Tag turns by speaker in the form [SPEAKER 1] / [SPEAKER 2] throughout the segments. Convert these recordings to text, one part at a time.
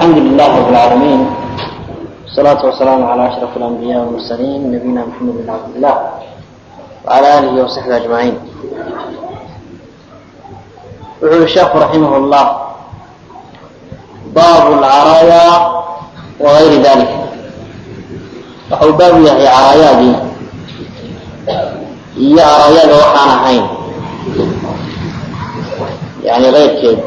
[SPEAKER 1] الحمد لله رب العالمين والصلاة والسلام على أشرف الأنبياء والمرسلين نبينا محمد بن عبد الله وعلى آله وصحبه أجمعين يقول الشيخ رحمه الله باب العرايا وغير ذلك waxau baabu yahay caraayaadii iyo caraayada waxaan ahayn yani keyrkeed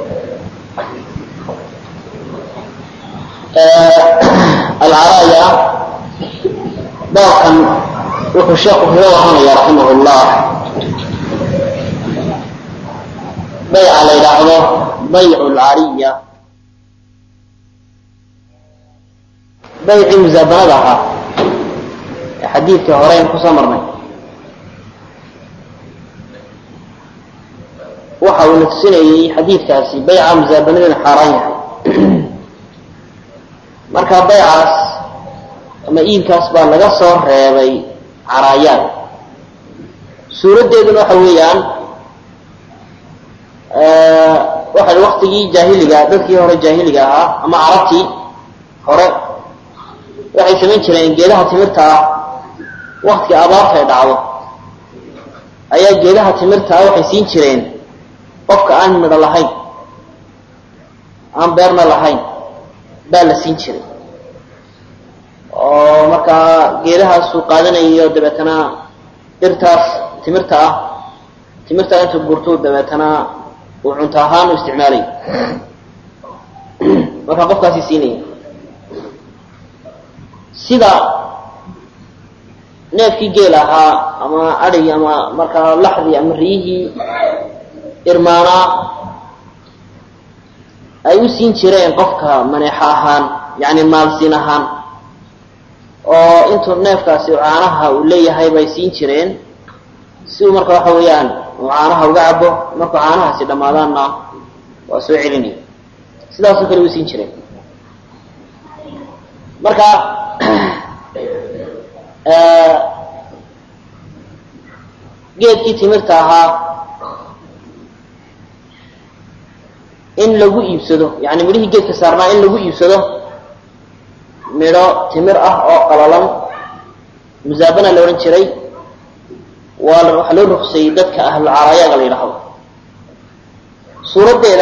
[SPEAKER 1] alcaraaya baabkan wuxuu sheekhu kaga waranaya raximah llah bayca la yidhaahdo baycu lcariya baycii musaabanada ahaa ee xadiidkii horeyn kusoo marnay waxa uu na tusinayey xadiidkaasi bayca musaabanada inu xaaraan yahay marka baycaas ama iibkaas baa laga soo reebay caraayaad suuraddeeduna waxa weeyaan waxa waktigii jaahiliga dadkii hore jaahiliga ahaa ama carabtii hore waxay samayn jireen geedaha timirta ah waktiga abaarta ay dhacdo ayaa geedaha timirta ah waxay siin jireen qofka aan midho lahayn aan beerna lahayn baa la siin jiray oo markaa geedahaasuu qaadanayo dabeetana dhirtaas timirta ah timirtaa inta gurtuu dabeetana uu cunto ahaan u isticmaalayo markaa qofkaasi siinaya sida neefkii geel ahaa ama adhigi ama markaa laxdii ama riyihii irmaanaa ay u siin jireen qofka maneexo ahaan yani maalsiin ahaan oo intuu neefkaasi caanaha uu leeyahay bay siin jireen si uu marka waxa weeyaan uu caanaha uga cabo markuu caanahaasi dhammaadaanna waa soo celinaya sidaasoo kale u siin jireen marka geedkii timirta ahaa in lagu iibsado yani midhihii geedka saarnaa in lagu iibsado midho timir ah oo qalalan musaabana la odhan jiray waa waxaa loo ruqseeyey dadka ahlulcaraayaga la yidhaahdo suuraddeeda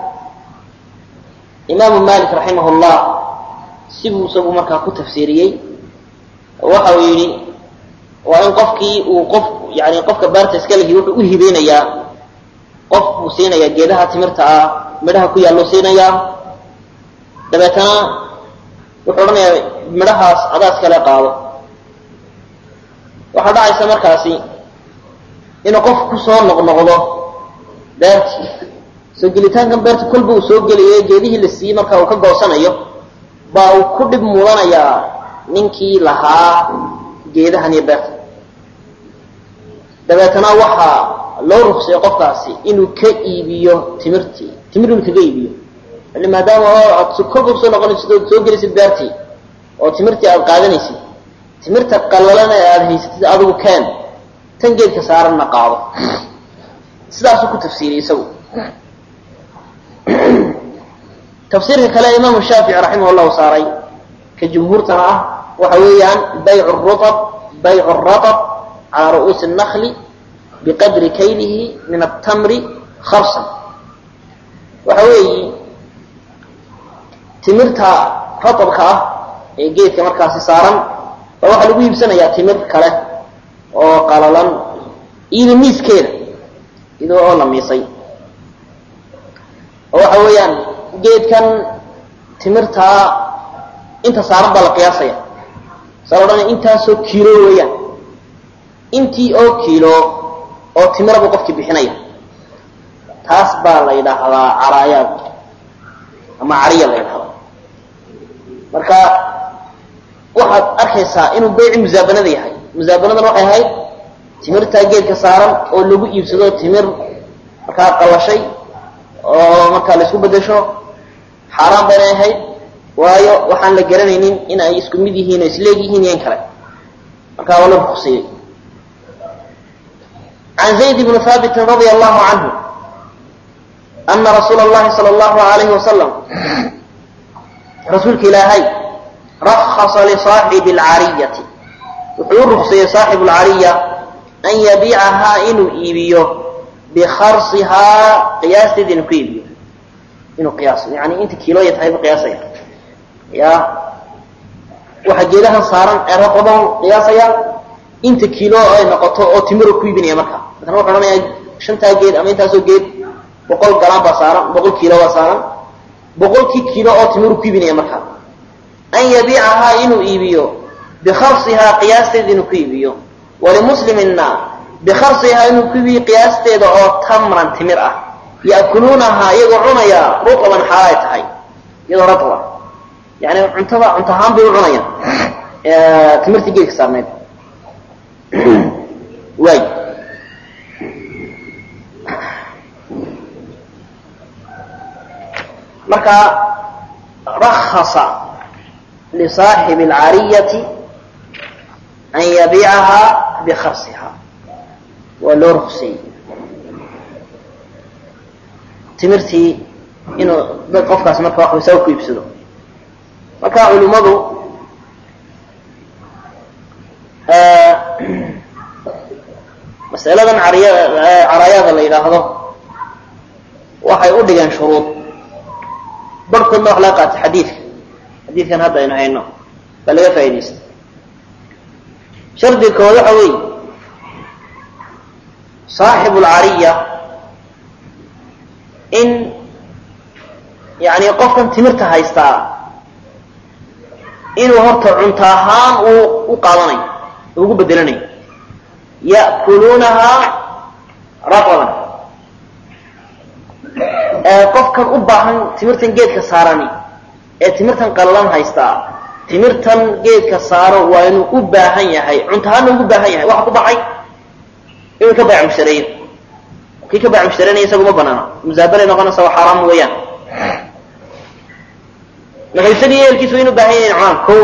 [SPEAKER 1] imaamu malik raximah llah sibuu isagu markaa ku tafsiiriyey waxa uu yidhi waa in qofkii uu qof yani qofka baarta iska lihi wuxuu u hibeynayaa qof buu siinayaa geedaha timirta ah midhaha ku yaalluu siinayaa dabeetana wuxuu odhanayaa midhahaas adaas kale qaado waxaa dhacaysa markaasi inuu qof ku soo noqnoqdo beertii soo gelitaankan beerta kolba uu soo gelayo geedihii la siiyey marka uu ka goosanayo baa uu ku dhib mudanayaa ninkii lahaa geedahan iyo beerta dabeetana waxaa loo ruqsay qofkaasi inuu ka iibiyo timirtii timir inuu kaga iibiyo ili maadaama aad kolba kusoo noqonaysid ood soo gelisid beertii oo timirtii aad qaadanaysid timirta qalalana ee aada haysatid adigu keen tan geedka saaranna qaado sidaasuu ku tafsiiriyey isagu tafsiirka kale imaamu shaafici raximah llahu saaray ka jumhuurtana ah waxa weeyaan baycu rutab baycu ratab calaa ru'uusi الnakli biqadri kaylihi min atamri kharsan waxa weeyi timirta ratabka ah ee geedka markaasi saaran ba waxaa lagu iibsanayaa timir kale oo qalalan iyada miiskeeda iyadoo oo la miisay oo waxa weeyaan geedkan timirtaa inta saaran baa la qiyaasaya saa la odhanaya intaasoo kiilo weeyaan intii oo kiilo oo timira buu qofkii bixinaya taas baa la yidhaahdaa caraayaad ama cariya la yidhahdaa marka waxaad arkaysaa inuu beyci musaabanada yahay musaabanadan waxay ahayd timirtaa geedka saaran oo lagu iibsado timir markaa qalashay oo markaa la isku bedesho xaaraan baynay ahayd waayo waxaan la garanaynin in ay isku mid yihiin oo isleeg yihiin iyo in kale markaa waa la ruqsiyey can zayd bni haabitin radia allahu canhu ana rasuula اllahi salى اllahu alayhi wasalam rasuulka ilaahay rakasa lisaaxibi alcariyati wuxuu u rukseeyey saaxibu lcariya an yabiicahaa inuu iibiyo bikarsihaa qiyaasteeda inuu ku iibiyo inuu qiyaaso yani inta kiilooya tahay bu qiyaasaya ya waxa geedahan saaran ee raqaban qiyaasaya inta kiilo ay noqoto oo timiro ku iibinaya marka maala wuxu odhanaya shantaa geed ama intaasoo geed boqol galaan baa saaran boqol kiilo baa saaran boqolkii kiilo oo timiru ku iibinaya marka an yabiicahaa inuu iibiyo bikarsihaa qiyaasteeda inuu ku iibiyo walimuslimina bikarsihaa inuu ku iibiyo qiyaasteeda oo tamran timir ah ya'kuluunahaa iyagoo cunaya rutaban xaalay tahay iyadoo ratba yani cuntada cunto ahaan bay u cunayaan timirtii geedka saarneyd waay marka rakasa lisaaxibi alcariyati an yabiicahaa bikarsiha waa loo ruksiyey timirtii inuu dad qofkaas marka wax waysaa ku iibsado marka culimmadu masaladan cariya caraayada la yidhaahdo waxay u dhigeen shuruud barhkoodna wax laga qaatay xadiidka xadiidkan hadda aynu hayno baa laga faa'idaystay shardiga kood waxa weeye saaxibu lcariya in yani qofkan timirta haystaa inuu horta cunto ahaan uu u qaadanayo ugu bedelanayo ya'kuluunahaa raqaban qofkan u baahan timirtan geedka saarani ee timirtan qallalan haystaa timirtan geedka saaro waa inuu u baahan yahay cunto ahaanna ugu baahan yahay waxa ku baxay inuu ka baac mushtareeyo kii ka baac mushtareynaya isagu ma banaana musaabalay noqonaysa waa xaaraam weeyaan marka isagii eelkiisu waa inu baahan yahay cunaan ko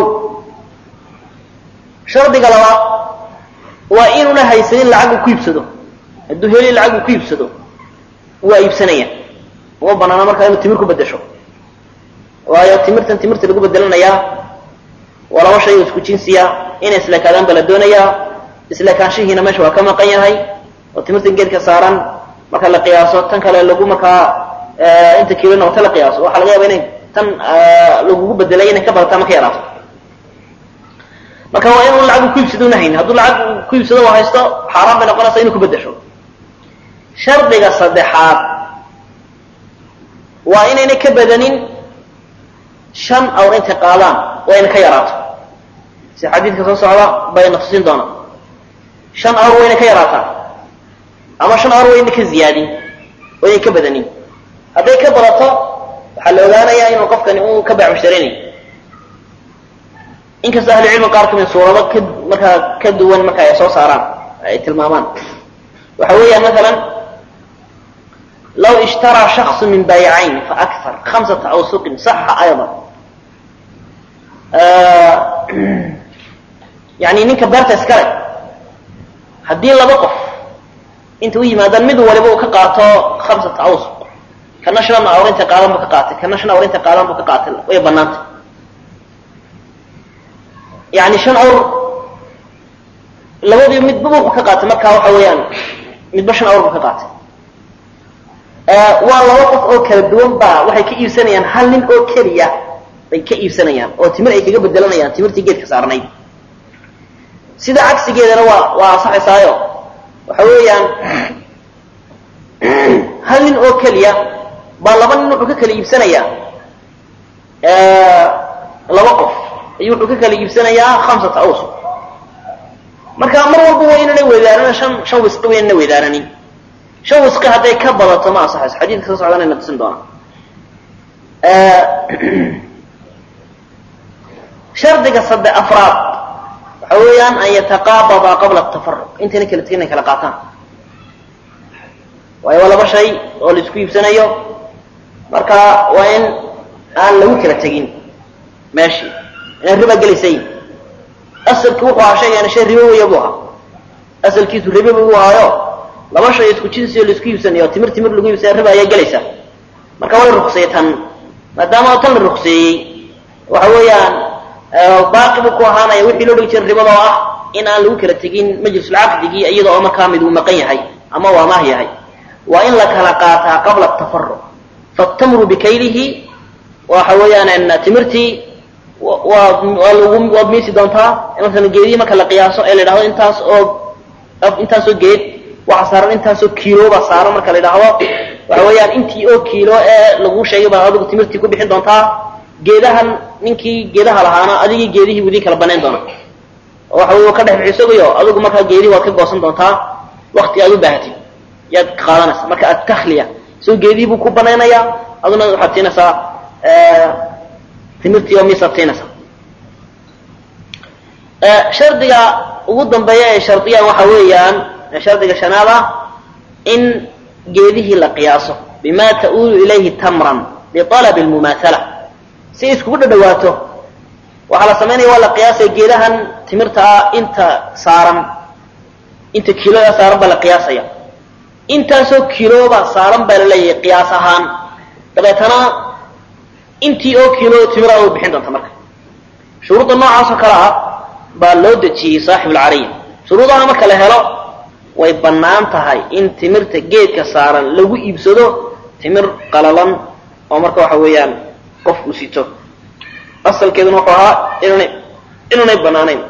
[SPEAKER 1] shardiga labaad waa inuuna haysanin lacag uu ku iibsado hadduu heli lacag uu ku iibsado waa iibsanaya uma banaana markaa inuu timir ku bedesho waayo timirtan timirta lagu bedelanayaa waa laba shay oo isku jinsiya inay isleekaadaan ba la doonayaa isleekaanshihiina meesha waa ka maqan yahay oo timirtan geedka saaran marka la qiyaaso tan kale lagu markaa inta kiilo noqoto la qiyaaso waxaa laga yaaba inay tan lagugu bedelay inay ka badataa ma ka yaraato marka waa inuu lacag ku iibsado una haynin hadduu lacag ku iibsado oo haysto xaaraan bay noqonaysaa inuu ku bedesho shardiga saddexaad waa inaynay ka badanin shan awr intay qaadaan waa ina ka yaraato si xadiidka soo socda bayna tusin doona shan awr wayna ka yaraataa ama shan awr wayna ka ziyaadin wayna ka badanin hadday ka badato waxaa la ogaanayaa inuu qofkani uu ka baac mushtarinayo inkastoo ahlucilmi qaar kamid suurado ka markaa ka duwan marka ay soo saaraan ay tilmaamaan waxa weeyaan maalan law ishtaraa shakصu min baayicayn faakar hamsata awsuqin saxa ayضa yani ninka beerta iskale haddii laba qof inta u yimaadaan mid waliba uu ka qaato hamsata awsuq kana shan awr intay qaadan bu ka qaatay kana shan awr intay qaadan bu ka qaatay way banaantay yani shan awr labadii midba wuxuu ka qaatay markaa waxa weeyaan midba shan awr bu ka qaatay waa laba qof oo kala duwan ba waxay ka iibsanayaan hal nin oo keliya bay ka iibsanayaan oo timir ay kaga bedelanayaan timirtii geedka saarnayd sida cagsigeedana waa waa asaxaysaayo waxa weeyaan hal nin oo keliya baa laba nin wuxuu ka kala iibsanayaa laba qof ayuu wuxuu ka kala iibsanayaa hamsata awsuq marka mar walba waa inana weydaaran shan shan wisqi wa inana weydaaranin shan wisqi hadday ka badato ma ansaxayso xadiidka soo socdana na tusin doona shardiga sadde afraad waxa weeyaan an yataqaabada qabla tafaruq intayna kala tegin ay kala qaataan waayo waa laba shay oo laisku iibsanayo marka waa in aan lagu kala tegin meeshii inaan riba gelaysay asalki wuxuu ahaa shaygaana shay ribo weya buu ahaa asalkiisu ribo buu ahaayo laba shay isku jinsi oo laisku iibsanayo timir timir lagu iibsanaya riba ayaa gelaysa marka waa la rukseeyey tan maadaama tan la rukseeyey waxa weeyaan baaqi buu ku ahaanaya wixii loo dhigi jiray ribada oo ah in aan lagu kala tegin majlisulcaqdigii iyada oo markaa mid uu maqan yahay ama waa maah yahay waa in la kala qaataa qabla tafaruq fatamru bikaylihi waxa weeyaan timirtii waa waa lagu waad miisi doontaa masalan geedihii marka la qiyaaso ee la yidhahdo intaas oo intaasoo geed waxa saaran intaasoo kiilo baa saaran marka la yidhaahdo waxa weeyaan intii oo kiilo ee lagu sheegay baa adigu timirtii ku bixin doontaa geedahan ninkii geedaha lahaana adigii geedihii budii kala banayn doona oo waxa wey ka dhex bixisogayo adigu markaa geedihii waad ka goosan doontaa wakti aad u baahatid yaad qaadanaysa marka atahliya isagoo geedihii buu ku banaynayaa aduna waxaad siinaysaa timirtii oo miisaad siinaysaa shardiga ugu dambeeya ay shardiyaan waxa weeyaan shardiga shanaad ah in geedihii la qiyaaso bima ta'uulu ilayhi tamran bialabi lmumaathala si iskugu dhadhawaato waxaa la samaynaya waa la qiyaasaya geedahan timirta ah inta saaran inta kiiloda saaran baa la qiyaasaya intaasoo kiilooba saaran baa laleeyahay qiyaas ahaan dabeetana intii oo kiilo timira u bixin doonta marka shuruudda noocaasoo kale ah baa loo dejiyey saaxibulcariya shuruudaha marka la helo way bannaan tahay in timirta geedka saaran lagu iibsado timir qalalan oo marka waxa weeyaan qofku sito asalkeeduna wuxuu ahaa inunay inuunay bannaanayn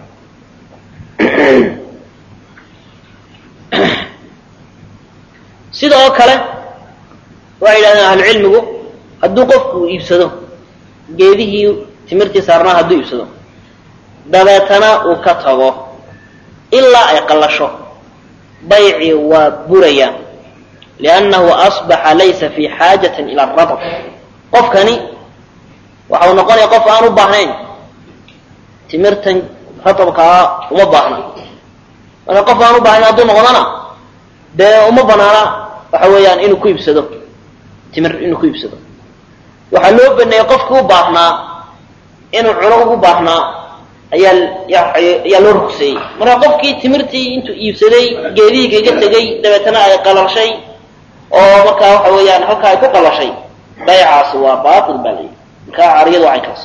[SPEAKER 1] sida oo kale waxay yidhahdeen ahlucilmigu hadduu qofku iibsado geedihii timirtii saarnaa hadduu iibsado dabeetana uu ka tago ilaa ay qallasho baycii waa buraya liannahu asbaxa laysa fii xaajatin ila aradab qofkani waxa uu noqonaya qof aan u baahnayn timirtan radabkaa uma baahna marka qof aan u baahnayn hadduu noqdona dee uma banaana waxa weeyaan inuu ku iibsado timir inuu ku iibsado waxaa loo baneeyey qofkii u baahnaa inuu cuno ugu baahnaa ayaa ayaa loo rugseeyey marka qofkii timirtii intuu iibsaday geedihii kaga tegay dabeetana ay qalashay oo markaa waxa weeyaan halkaa ay ku qalashay baycaasi waa baatil baa layidhi markaa cariyadu waa caynkaas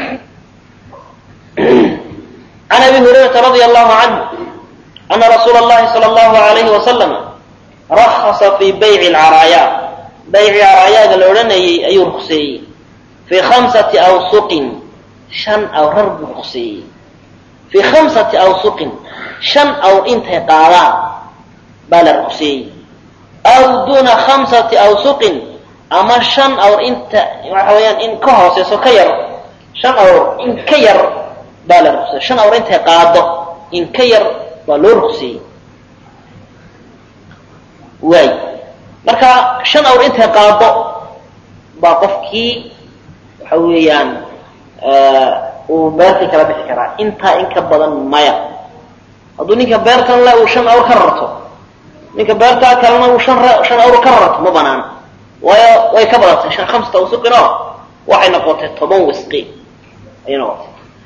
[SPEAKER 1] can abi hurayrata radia allahu canhu ana rasuula allahi sala allahu alayhi wasalam rakhasa fii bayci alcaraayaa bayci caraayaaga la odhanayay ayuu rukseeyey fii khamsati awsuqin shan awrar buu rukseeyey fii khamsati awsuqin shan awr intay qaadaan baa la rukseeyey aw duuna khamsati awsuqin ama shan awr inta waxa weeyaan in ka hooseyso ka yar shan awr in ka yar baa la rukseeyey shan awr intay qaado in ka yar baa loo rukseeyey waay marka shan awr intay qaado baa qofkii waxa weeyaan uu beertii kala bixi karaa intaa in ka badan maya hadduu ninka beertan le uu shan awr ka rarto ninka beertaa kalena uu shan shan awr ka rarto ma banaana waayo way ka badatay shan khamsata wasuqin oo waxay noqotay toban wisqi ayay noqotay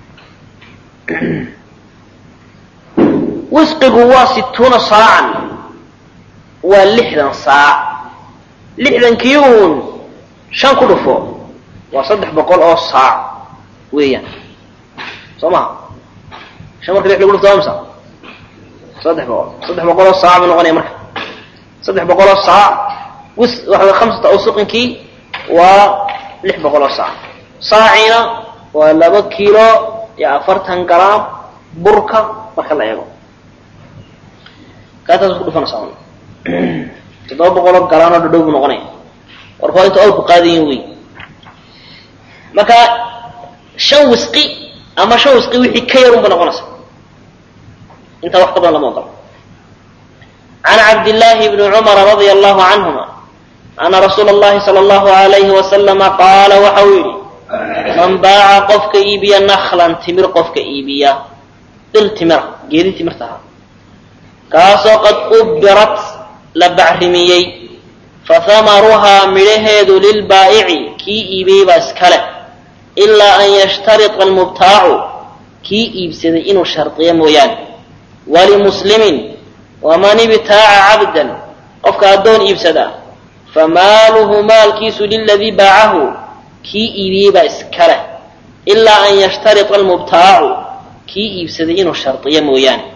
[SPEAKER 1] wisqigu waa situuna saacan waa lixdan saac lixdankii uun shan ku dhufo waa saddex boqol oo saac weeyaan soo maha shan marka lix lagu dhufto waa misa saddex boqol saddex boqol oo saac buu noqonaya marka saddex boqol oo saac wis waxa way khamsata awsuqinkii waa lix boqol oo saac saaciina waa laba kiilo iyo afartan garaam burka marka la eego kaataas ku dhufanaysaa un toddoba boqoloo garaanoo dhadhow buu noqonaya warka waa inta awrku qaadayin wey marka shan wisqi ama shan wisqi wixii ka yarun ba noqonaysa intaa wax ka badan lama ogolo can cabdillaahi bni cumara radia allahu canhuma ana rasuula allahi sala allahu alayhi wasalama qaala waxa uu yidhi man baaca qofka iibiya naklan timir qofka iibiya dhil timira geedi timirta ahaa kaasoo qad ubbirat la bacrimiyey fahamaruhaa midhaheedu lilbaa'ici kii iibiyey baa iska leh ilaa an yashtarita almubtaacu kii iibsaday inuu shardiyo mooyaane walimuslimin waman ibtaaca cabdan qofka addoon iibsada famaaluhu maalkiisu liladii baacahu kii iibiyey baa iska leh ilaa an yashtarita almubtaacu kii iibsaday inuu shardiyo mooyaane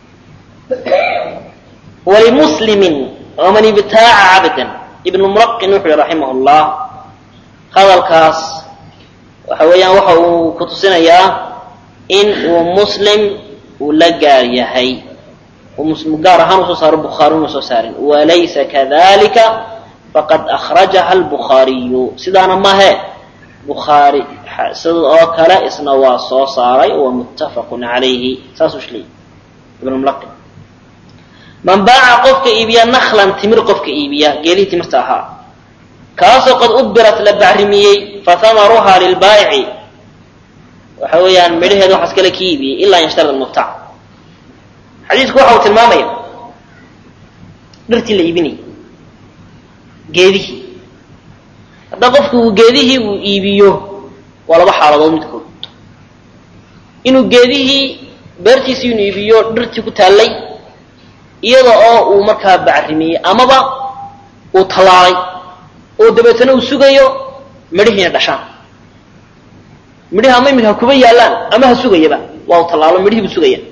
[SPEAKER 1] walimuslimin waman ibtaaca cabdan ibnu muraqin wuxuu yihi raximah llah hadalkaas waxa weeyaan waxa uu ku tusinayaa in uu muslim uu la gaar yahay gaar ahaan usoo saaro bukhaari una soo saarin walaysa kadalika faqad akhrajaha albukhaariyu sidaana mahe bukhaari sida oo kale isna waa soo saaray wa muttafaqun calayhi saasuu shleeyay ibn mulaqin man baaca qofka iibiya naklan timir qofka iibiya geelihii timirta ahaa kaasoo qad ubirat la bacrimiyey fahamaruha lilbaayici waxa weeyaan midhaheeda waxaas kale ki iibiyey ilaa an yashtarida mubtac xadiisku waxa uu tilmaamaya dhirtii la iibinayay geedihii hadda qofku uu geedihii uu iibiyo waa laba xaaladood midkood inuu geedihii beertiisii inuu iibiyo dhirtii ku taallay iyada oo uu markaa bacrimiyey amaba uu tallaalay oo dabeetana uu sugayo midhihiina dhashaan midhihi ama iminka ha kuba yaallaan ama ha sugayaba waa uu tallaalo midhihii buu sugaya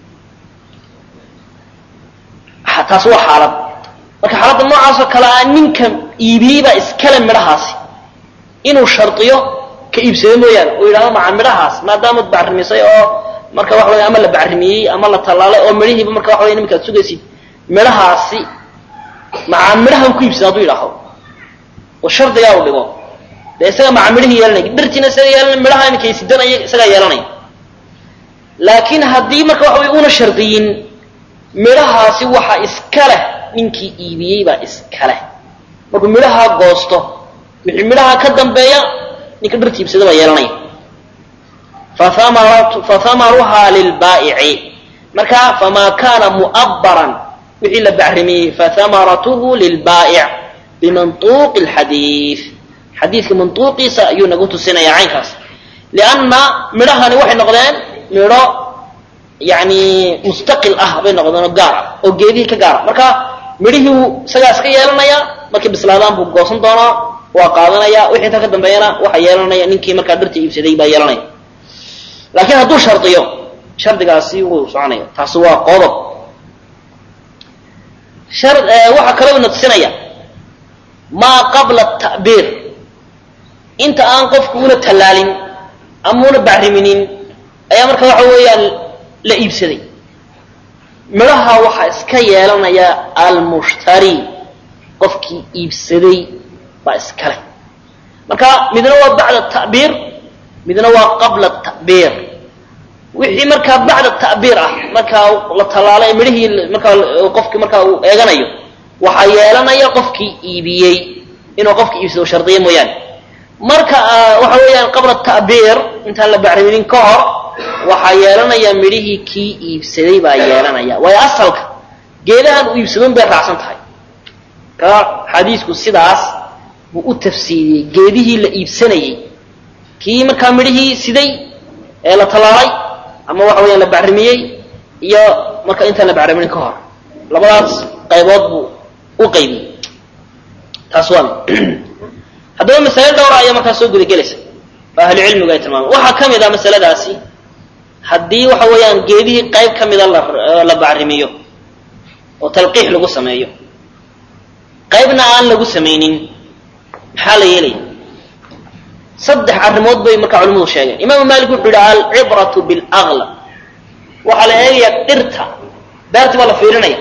[SPEAKER 1] taas waa xaalad marka xaaladda noocaasoo kale ah ninka iibiyey baa iskale midhahaasi inuu shardiyo ka iibsado mooyaane oo yidhahdo maca midhahaas maadaamaad bacrimisay oo marka waxa weya ama la bacrimiyey ama la tallaalay oo midhihiiba marka waxa weya iminka ad sugaysid midhahaasi maca midhahan ku iibsada hadduu yidhaaho oo shardigaa u dhigo dee isaga maca midhihii yeelanay dhirtiina isaga yeelanay midhaha iminkay sidanaya isagaa yeelanaya laakiin haddii marka waxa wey una shardiyin midhahaasi waxa iska leh ninkii iibiyey baa iska leh markuu midhahaa goosto wixii midhaha ka dambeeya ninka dhirta iibsada baa yeelanaya fathamaruhaa lilbaa'ici marka famaa kaana mu'abbaran wixii la bacrimiyey fathamaratuhu lilbaa'ic bimantuuqi alxadiid xadiidka mantuuqiisa ayuu nagu tusinaya caynkaas lianna midhahani waxay noqdeen midho yani mustaqil ah bay noqdeen oo gaar ah oo geedihii ka gaara marka midhihii wuu isagaa iska yeelanaya markay bislaadaan buu goosan doonaa waa qaadanaya wixii intaa ka dambeeyana waxa yeelanaya ninkii markaa dhirta iibsaday baa yeelanaya laakiin hadduu shardiyo shardigaasi wuu soconaya taasi waa qodob waxaa kaloo ina tusinaya maa qabla ta'biir inta aan qofku una tallaalin ama una bacriminin ayaa marka waxa weeyaan la iibsaday midhaha waxaa iska yeelanaya almushtari qofkii iibsaday baa iskale marka midna waa bacda ta'biir midna waa qabla ta'biir wixii markaa bacda ta'biir ah markaa la tallaalay midhihii markaa qofkii markaa uu eeganayo waxaa yeelanaya qofkii iibiyey inuu qofkii iibsado shardiya mooyaane marka waxa weeyaan qabla ta'biir intaan la bacriminin ka hor waxaa yeelanaya midhihii kii iibsaday baa yeelanaya waayo asalka geedahan uu iibsadon bay raacsan tahay ka xadiisku sidaas buu u tafsiiriyey geedihii la iibsanayey kii markaa midhihii siday ee la tallaalay ama waxa weyaan la bacrimiyey iyo marka intaan la bacriminin ka hor labadaas qaybood buu u qaybiyey taas waa haddaba masale dhowra ayaa markaa soo gudagelaysa oo ahlucilmigu ay tilmaameen waxaa ka mid ah masaladaasi haddii waxa weeyaan geedihii qayb ka mida la bacrimiyo oo talqiix lagu sameeyo qaybna aan lagu samaynin maxaa la yeelaya saddex arrimood bay markaa culimadu sheegeen imaamu maalik wuxuu yidhi alcibratu bilaqlab waxaa la eegayaa dhirta beertii baa la fiirinaya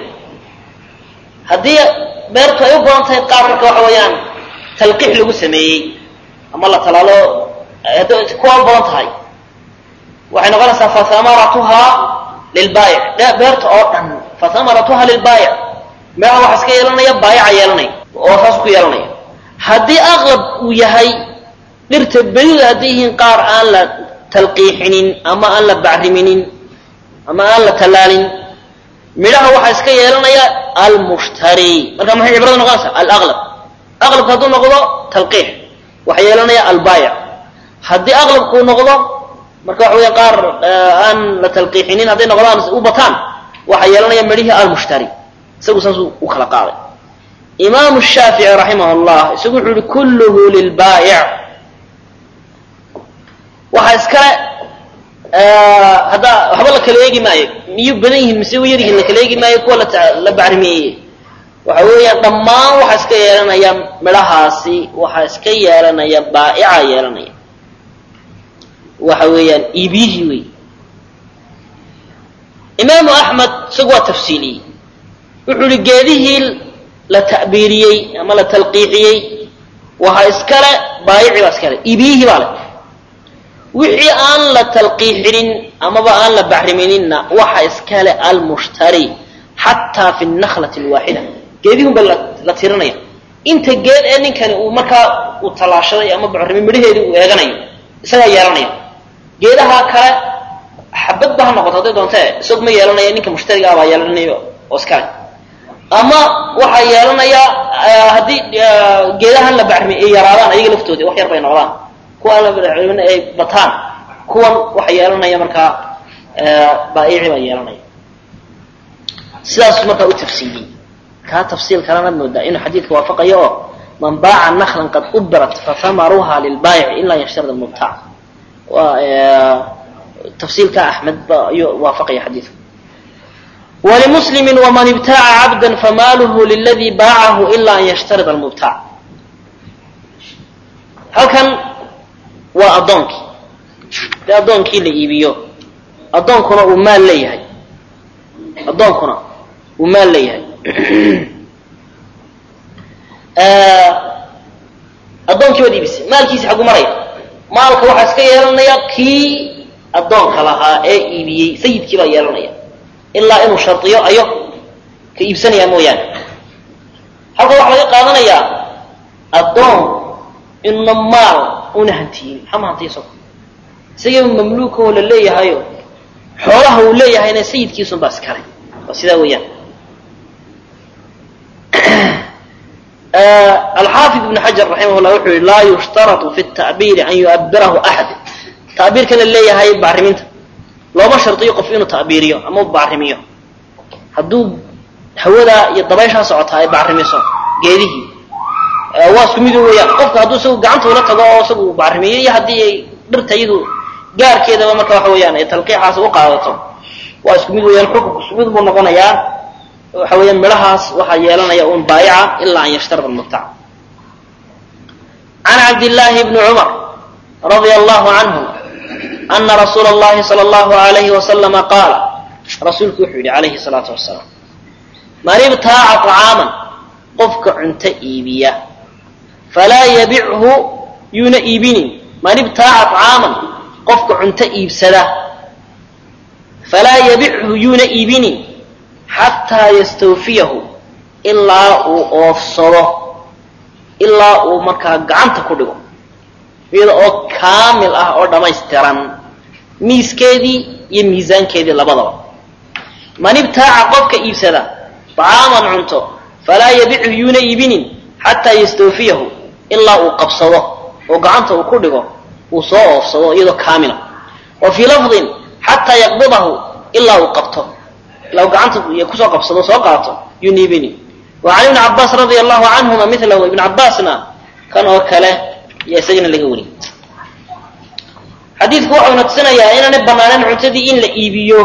[SPEAKER 1] haddii beertu ay u badan tahay qaar marka waxa weeyaan talqiix lagu sameeyey ama la talaalo hadday kuwa u badan tahay waxay noqonaysaa fahamaratuhaa lilbaayic beerta oo dhan fahamaratuhaa lilbaayic meeha waxa iska yeelanaya baayaca yeelanaya oo saas ku yeelanaya haddii aqlab uu yahay dhirta belida hadday yihiin qaar aan la talqiixinin ama aan la bacriminin ama aan la tallaalin midhaha waxaa iska yeelanaya almushtari marka maxay cibrada noqonaysaa alaqlab aqlabka hadduu noqdo talqiix waxaa yeelanaya albaayic haddii aqlabkuu noqdo marka waxa weya qaar aan la talqiixinin hadday noqdaan u bataan waxaa yeelanaya midhihii almushtari isagu saasuu u kala qaaday imaamu shaafici raximah llah isagu wuxuu yihi kulluhu lilbaayic waxaa iskale hadda waxba la kala eegi maayo miyuu badan yihiin mise yar yihiin la kala eegi maayo kuwa la bacrimeeyey waxa weeyaan dhammaan waxaa iska yeelanaya midhahaasi waxaa iska yeelanaya baa'ica yeelanaya waxa weeyaan iibiyihii wey imaamu axmed isagu waa tafsiiliyey wuxuu ihi geedihii la ta'biiriyey ama la talqiixiyey waxaa iskale baayici baa iskale iibiyihii baa leh wixii aan la talqiixinin amaba aan la bacrimininna waxa iskale almushtari xataa fi nakhlati alwaaxida geedihun ba la tirinaya inta geed ee ninkani uu markaa uu tallaashaday ama bacrimi midhaheedii uu eeganayo isagaa yeelanaya geedaha kale xabadba ha noqoto hadday doontee isagu ma yeelanaya ninka mushtariga ah baa yeelanayo oo iskale ama waxaa yeelanaya haddii geedahan la bacrimi ay yaraadaan ayaga laftoodii wax yar bay noqdaan kuwaan la bacrimin ay bataan kuwan waxa yeelanaya markaa baa'ici baa yeelanaya sidaas markaa u tafsiiliyey kaa tafsiil kalena moodaa inuu xadiidka waafaqayo oo man baaca naklan qad ubirat fathamaruha lilbaayici ilaa yashtarida mubtac waa tafsiilka axmed ba ayuu waafaqaya xadiidka walimuslimi waman ibtaaca cabda famaaluhu liladii baacahu ila an yashtarida almubtac halkan waa addoonkii dee addoonkii la iibiyo addoonkuna uu maal leeyahay addoonkuna uu maal leeyahay addoonkii baad iibisay maalkiisi xagu maraya maalka waxaa iska yeelanaya kii addoonka lahaa ee iibiyey sayidkii baa yeelanaya ilaa inuu shardiyo ayo ka iibsanayaa mooyaane halka waxaa laga qaadanayaa addoon inuna maal una hantiyin maxaa ma hantiya isago isagaba mamluuka oo la leeyahayo xoolaha uu leeyahayna sayidkiisun baa iskale waa sidaa weeyaan alxaafid ibn xajar raximah llah wuxuu yihi laa yushtaratu fi ta'biiri an yu'abirahu axad ta'biirka la leeyahay bacriminta looma shardiyo qof inuu ta'biiriyo ama bacrimiyo hadduu hawada iyo dabayshaa socotaa ay bacrimiso geedihii waa isku midu weeyaan qofka hadduu isagu gacanta ula tago oo isagu bacrimiyo iyo haddii ay dhirta iyadu gaarkeedaba marka waxa weeyaan ay talqiixaas u qaadato waa isku mid weeyaan xukunku isku mid buu noqonayaa waxa weeyaan midhahaas waxaa yeelanaya un baayica ilaa an yashtarida almubtac can cabdillaahi bni cumar radia allahu canhu ana rasuula allahi sala allahu alayhi wasalama qaala rasuulku wuxuu yidhi calayhi salaatu wasalaam man ibtaaca طacaaman qofka cunto iibiya falaa yabichu yuuna iibinin man ibtaaca طacaaman qofka cunto iibsada falaa yabichu yuuna iibinin xataa yastawfiyahu ilaa uu oofsado ilaa uu markaa gacanta ku dhigo iyada oo kaamil ah oo dhammaystiran miiskeedii iyo miisaankeedii labadaba man ibtaaca qofka iibsada طacaaman cunto falaa yabichu yuuna iibinin xataa yastawfiyahu ilaa uu qabsado oo gacanta uu ku dhigo uu soo oofsado iyadoo kaamila wa fii lafdin xataa yaqbidahu ilaa uu qabto ilaa uu gacanta kusoo qabsado soo qaato yuuna iibinin wa can ibni cabaas radia allahu canhuma milahu ibn cabaasna kan oo kale iyo isagana laga weri xadiidku waxauna tusinayaa inaanay banaanayn cuntadii in la iibiyo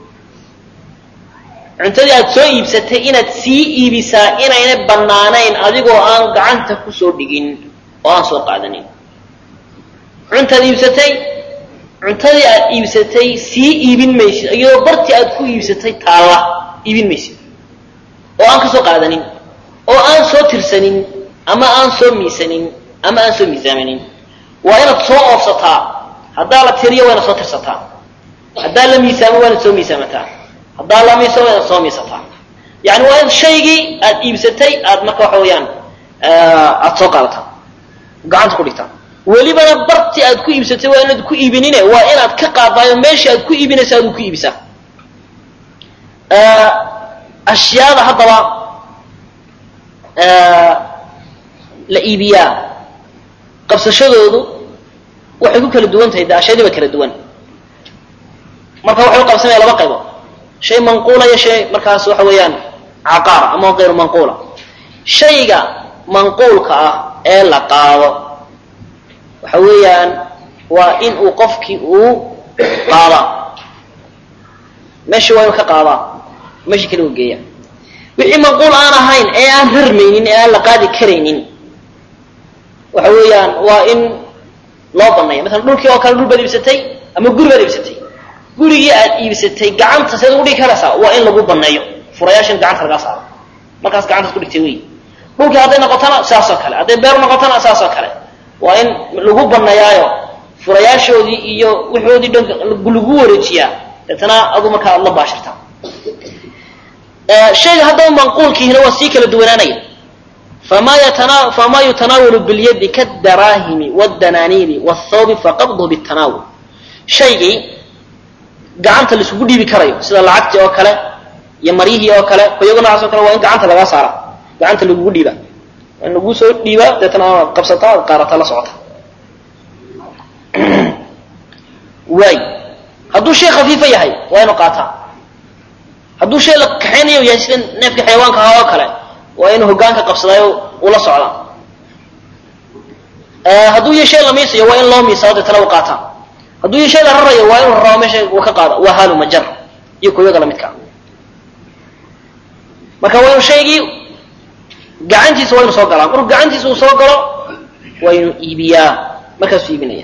[SPEAKER 1] cuntadii aad soo iibsatay inaad sii iibisaa inaynay bannaanayn adigoo aan gacanta kusoo dhigin oo aan soo qaadanin cuntaad iibsatay cuntadii aad iibsatay sii iibin maysid iyadoo bartii aad ku iibsatay taalla iibin maysid oo aan ka soo qaadanin oo aan soo tirsanin ama aan soo miisanin ama aan soo miisaamanin waa inaad soo oofsataa haddaa la tiriyo waa inaad soo tirsataa haddaa la miisaamo waa inaad soo miisaamataa haddaa la miiso waa inaad soo miisataa yani waa in shaygii aad iibsatay aad marka waxa weeyaan aada soo qaadataa gacanta ku dhigtaa welibana bartii aad ku iibsatay waa inaad ku iibinine waa inaad ka qaadaayo meeshii aad ku iibinaysa aad ku iibisaa ashyaada haddaba la iibiyaa qabsashadoodu waxay ku kala duwan tahay de ashyaadiiba kala duwan marka waxay u qabsamaya laba qaybood shay manquula iyo shay markaas waxa weeyaan caqaara ama kayru manquula shayga manquulka ah ee la qaado waxa weeyaan waa in uu qofkii uu qaadaa meeshii waa inuu ka qaadaa meeshii kale uu geeya wixii manquul aan ahayn ee aan rarmaynin ee aan la qaadi karaynin waxa weeyaan waa in loo banaya masalan dhulkii oo kale dhul baad iibsatay ama guri baad iibsatay gurigii aad iibsatay gacanta seed ugu dhigi karaysaa waa in lagu baneeyo furayaashin gacanta lagaa saaro markaas gacantaas ku dhigtay wey dhulkii hadday noqotona saasoo kale hadday beer noqotona saasoo kale waa in lagu baneeyaayo furayaashoodii iyo wixoodii dhan lagu wareejiyaa deetana adu markaa aad la baashirtaa shayga haddaba manquulkiihina waa sii kala duwanaanaya fama yatana fama yutanaawalu bilyadi kaddaraahimi wاdanaaniiri wاthawbi faqabduhu bاtanaawul shaygii gacanta laisugu dhiibi karayo sida lacagtii oo kale iyo maryihii oo kale kuyago noocaas o kale waa in gacanta lagaa saara gacanta lagugu dhiibaa waa in laguu soo dhiibaa deetana aad qabsataa ad qaarataa la socota waay hadduu shay khafiifa yahay waa inu qaataa hadduu shay la kaxaynayo yahay sida neefka xayawaanka ahaa oo kale waa inuu hogaanka qabsadaayo ula socdaa hadduu iyo shay la miisayo waa in loo miisao deetana u qaataa hadduu iyo shay la rarayo waa inuu rarao meesha uu ka qaada waa haalu majar iyo kuyaga lamidkaa marka waa inu shaygii gacantiisa waa inu soo galaa markuu gacantiisa uu soo galo waa inuu iibiyaa markaasuu iibinaya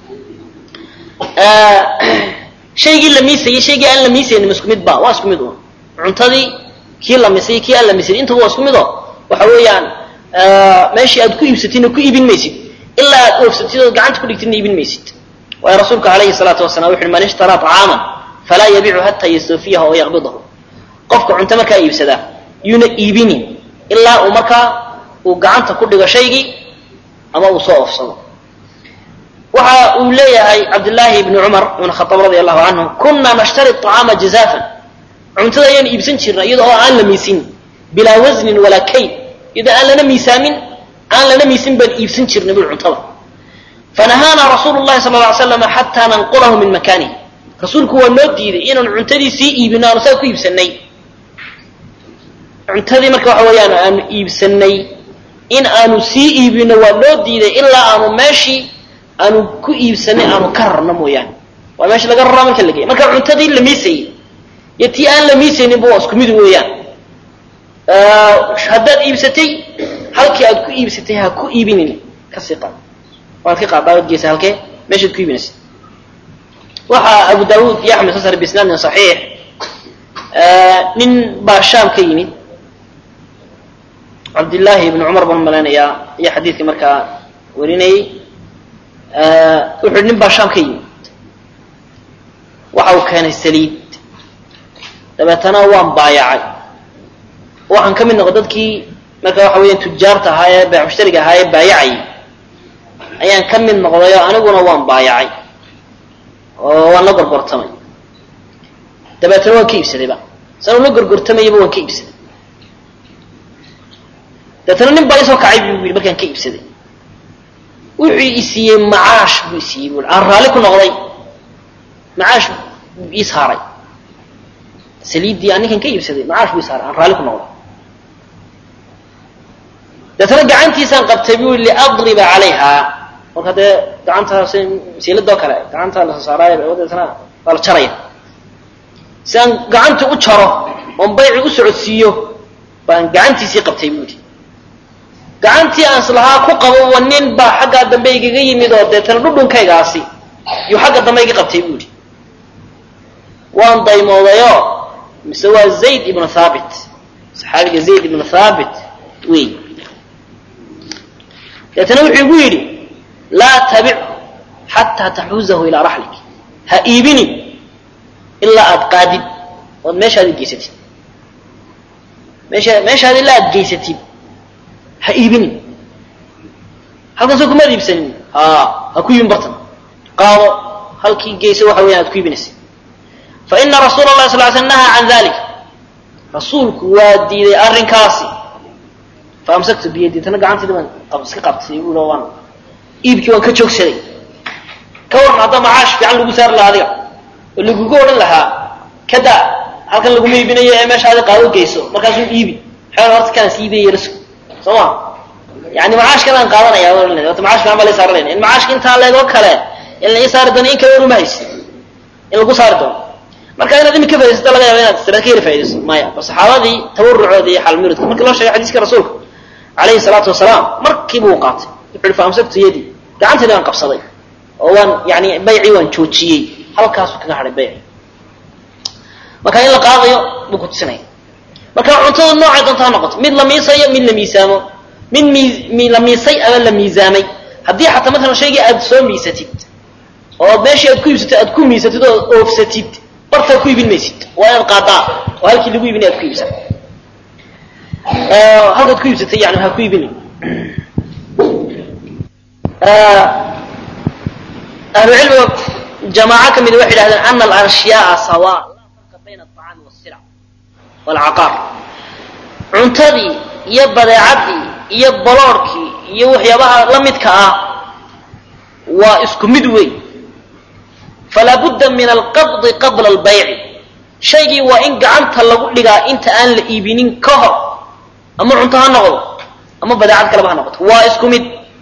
[SPEAKER 1] shaygii la miisayey shaygii aan la miisaynin isku mid ba waa isku mid un cuntadii kii la misay kii aan la misayn intaba waa isku mid o waxa weeyaan meeshii aad ku iibsatidna ku iibin maysid ilaa aad oofsatid ood gacanta ku dhigtidna iibin maysid waayo rasuulka alayhi salaatu wasalaam wuxu uhi man ishtaraa طacaaman falaa yabiicu hataa yastawfiyaha oo yaqbidahu qofka cunto markaa iibsadaa yuuna iibinin ilaa uu markaa uu gacanta ku dhigo shaygii ama uu soo oofsado waxa uu leeyahay cabdillaahi ibni cumar ibn khaaab radi allahu canhu kunaa nashtari طacaama jazaafan cuntada ayaan iibsan jirna iyadoo oo aan la miisin bilaa wasnin walaa kayd iyadoo aan lana miisaamin aan lana miisin baan iibsan jirnay bul cuntada fanahaana rasuulu llahi sala lla ly slam xataa nanqulahu min makaanihi rasuulku waa noo diiday inaan cuntadii sii iibino aanu saa ku iibsanay cuntadii marka waxa weeyaan aanu iibsanay in aanu sii iibino waa noo diiday ilaa aanu meeshii aanu ku iibsanay aanu ka rarno mooyaane waa meesha laga raraa marka lagey marka cuntadii la miisayey iyo tii aan la miisayninba waa isku mid weeyaan haddaad iibsatay halkii aad ku iibsatay ha ku iibinin kasii qaad waad ka qaaddaa waad geysa halkee meeshaad ku iibinaysa waxaa abu daawuud iyo axmed sasar bisnaadin saxiix nin baa shaam ka yimid cabdillaahi ibni cumar baan malaynayaa iyo xadiidkii markaa warinayey wuxu nin baa shaam ka yimid waxa uu keenay saliid dabeetana waan baayacay waxaan ka mid noqo dadkii marka waxa weeyaan tujaarta ahaa ee beec mushtariga ahaa ee baayacayay ayaan ka mid noqdayo aniguna waan baayacay oo waan la gorgortamay dabeetana waan ka iibsadayba sanuu la gorgortamayaba waan ka iibsaday dabeetana nin baa isoo kacay buu yidhi markaan ka iibsaday wuxuu isiiyey macaash buu isiiyey buu aan raalli ku noqday macaash buu ii saaray saliiddii aan ninkan ka iibsaday macaash buu ii saaray aan raalli ku noqday dabeetana gacantiisaan qabtay buu yidhi liadriba calayha marka dee gacanta masiiladoo kale gacanta la saaraayo dabeetana waa la jaraya si aan gacanta u jaro oon bayci u socodsiiyo baan gacantiisii qabtay buu yidhi gacantii aan islahaa ku qabo wa nin baa xaggaa dambe igaga yimid oo deetana dhudhunkaygaasi yuu xagga dambe iga qabtay buu yidhi waan daymoodayoo mise waa zayd ibnu thaabit saxaabiga zayd ibnu thaabit wey deetana wuxuu igu yidhi laa tabichu xataa taxuuzahu ilaa raxlik ha iibinin ilaa aad qaadid ood meeshaadi geysatid meesha meeshaadi ilaa aad geysatid ha iibinin halkan soo kumaad iibsanin ha ha ku iibin bartan qaado halkii geyso waxa weyan aad ku iibinaysa fa ina rasuula allahi sal ly sl nahaa can dalik rasuulku waa diiday arrinkaasi fa amsaktu biyadi tana gacantayda baan iska qabtay u waan iibkii waan ka joogsaday ka waran hadda macaash fiican lagu saari lahaa adiga oo lagugu odhan lahaa kada halkan laguma iibinayo ee meeshaadi qaado geyso markaasuu iibi xeel horta kanas iibiyay rasul soo ma yani macaashkan aan qaadanaya ota macash fiican baa la saaranayna in macaashka intaa leegoo kale in la ii saari doono in kale waruma haysi in lagu saari doono marka inaad imika faaidaysato laga yaaba inaad sira ka yara faa'idayso maya bal saxaabadii tawarucooda iyo xalmiridka markii loo sheegay xadiiska rasuulka calayhi salaatu wasalaam markiiba uu qaatay wuxu uhi fa amsaktu yadii gacantayda waan qabsaday oo waan yani baycii waan joojiyey halkaasuu kaga hadhay bayci marka in la qaadayo buu ku tusinaya marka cuntada noocay doonta ha noqoto mid la miisayo mid la miisaamo mid mi la miisay ama la miisaamay haddii xataa maalan shaygii aad soo miisatid oo meeshii aad ku iibsatid aad ku miisatid oo oofsatid bartaa ku iibin maysid waa inaad qaadaa oo halkii lagu iibinay aad ku iibsan halkaad ku iibsatay yani ha ku iibini ahlucilmiga jamaaco ka mida waxay idhahdeen ana alashyaaa sawa laa farqa bayna alطacaami wاsila wاlcaqaar cuntadii iyo badeecadii iyo boloorkii iyo waxyaabaha la midka ah waa isku mid weyn falaa budda min alqabdi qabla albayci shaygii waa in gacanta lagu dhigaa inta aan la iibinin ka hor ama cunto ha noqdo ama badeecad kaleba ha noqoto waa isku mid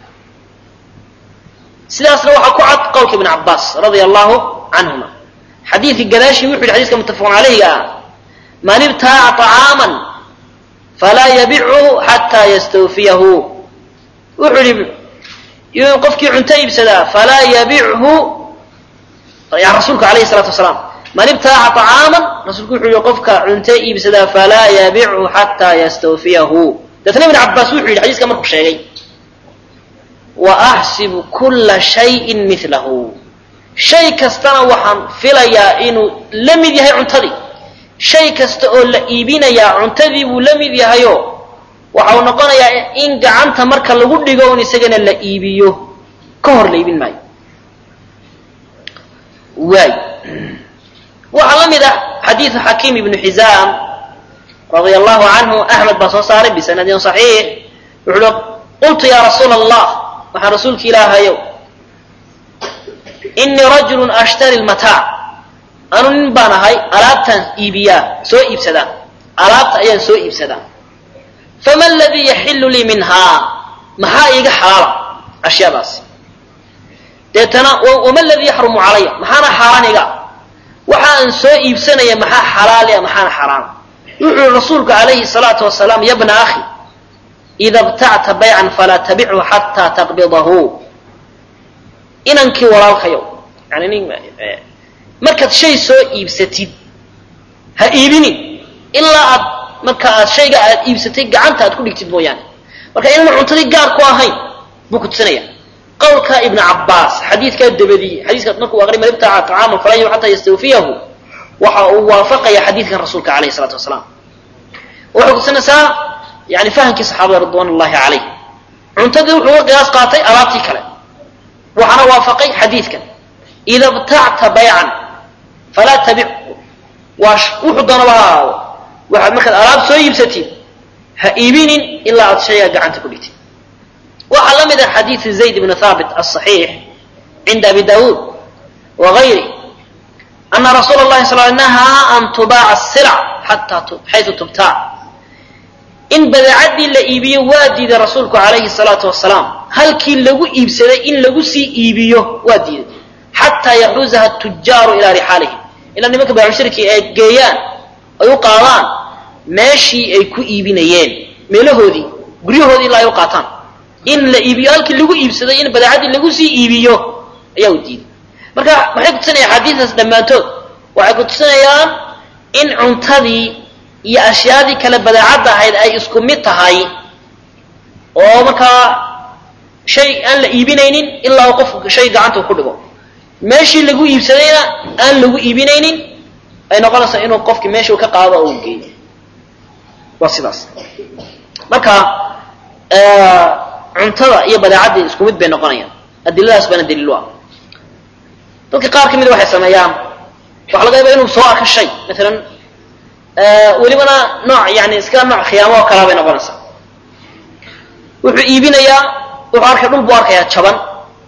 [SPEAKER 1] sidaasna waxaa ku cad qowlka ibn cabaas radia allahu canhuma xadiidkii gadaashii wuxu yidhi xadiiska muttafaqun calayhiga ah man ibtaaca طacaaman falaa yabichu xataa yastawfiyahu wuxuu yihi qofkii cunto iibsadaa falaa yabichu rasuulka alayhi salatu wasalaam man ibtaaca طacaaman rasuulku wuxuu yihi qofka cunto iibsadaa falaa yabichu xataa yastawfiyahu deetna ibn cabaas wuxuu yidhi xadiiska markuu sheegay wa axsibu kula shayin milahu shay kastana waxaan filayaa inuu la mid yahay cuntadii shay kasta oo la iibinayaa cuntadii buu la mid yahayo waxa uu noqonayaa in gacanta marka lagu dhigo un isagana la iibiyo ka hor la iibin maayo waay waxaa la mid ah xadiidu xakiim ibnu xizaam radia allahu canhu axmed baa soo saaray bisanadin صaxiix wuxu uhi qultu ya rasuula allah waxaan rasuulka ilaahayow inii rajulu ashtari lmataac anu nin baan ahay alaabtaan iibiyaa soo iibsadaa alaabta ayaan soo iibsadaa fama aladii yaxilu lii minhaa maxaa iiga xalaala ashyaadaasi deetana wama aladii yaxrumu calaya maxaana xaaraan iga waxa aan soo iibsanaya maxaa xalaalia maxaana xaaraana wuxuu yihi rasuulku calayhi salaatu wasalaam ya bna akhi ida btacta baycan falaa tabichu xataa taqbidahu inankii walaalkayow yani nin markaad shay soo iibsatid ha iibinin ilaa aad marka aad shayga aad iibsatay gacanta aad ku dhigtid mooyaane marka inaan cuntadii gaar ku ahayn buu ku tusinaya qowlka ibnu cabaas xadiidkaa dabadiyey xadiiskaas markuu aqri man ibtaca طacaaman falan yub xataa yastawfiyahu waxa uu waafaqaya xadiidkan rasuulka alayh الsalaatu wasalaam waxay kutusinaysaa yani fahamkii saxaabada ridwan ullahi calayh cuntadii wuxuu uga qiyaas qaatay alaabtii kale waxaana waafaqay xadiidkan ida btacta baycan falaa tabic waa wuxuu doonaba ha ahaado waxaad markaad alaab soo iibsatid ha iibinin ilaa aad shaygaa gacanta ku dhigtid waxaa la mid ah xadiidu zayd ibnu thaabit aلصaxiix cinda abi dawuud wagayri ana rasuula اllahi sal nahaa an tubaaca الsilc xataa xaysu tubtaac in badeecadii la iibiyo waa diiday rasuulku calayhi salaatu wasalaam halkii lagu iibsaday in lagu sii iibiyo waa diiday xataa yaxuuzaha tujaaru ilaa rixaalihim ilaa nimanka baamushirkii ay geeyaan ay u qaadaan meeshii ay ku iibinayeen meelahoodii guryahoodii ilaa ay u qaataan in la iibiyo halkii lagu iibsaday in badeecadii lagu sii iibiyo ayaa u diiday marka maxay kutusinayaan xadiidaas dhammaantood waxay kutusinayaan in cuntadii iyo ashyaadii kale badeecadda ahayd ay isku mid tahay oo markaa shay aan la iibinaynin ilaa uu qofku shay gacanta ku dhigo meeshii lagu iibsadayna aan lagu iibinaynin ay noqonaysaa inuu qofkii meeshuu ka qaado oo u geeyo waa sidaas marka cuntada iyo badeecaddii isku mid bay noqonayaan adiladaas baana daliil u ah dadka qaar ka mida waxay sameeyaan waxaa laga yaaba inuu soo arko shay maalan welibana nooc yani iska nooc khiyaamo oo kalaa bay noqonaysaa wuxuu iibinayaa wuxuu arkay dhul buu arkayaa jaban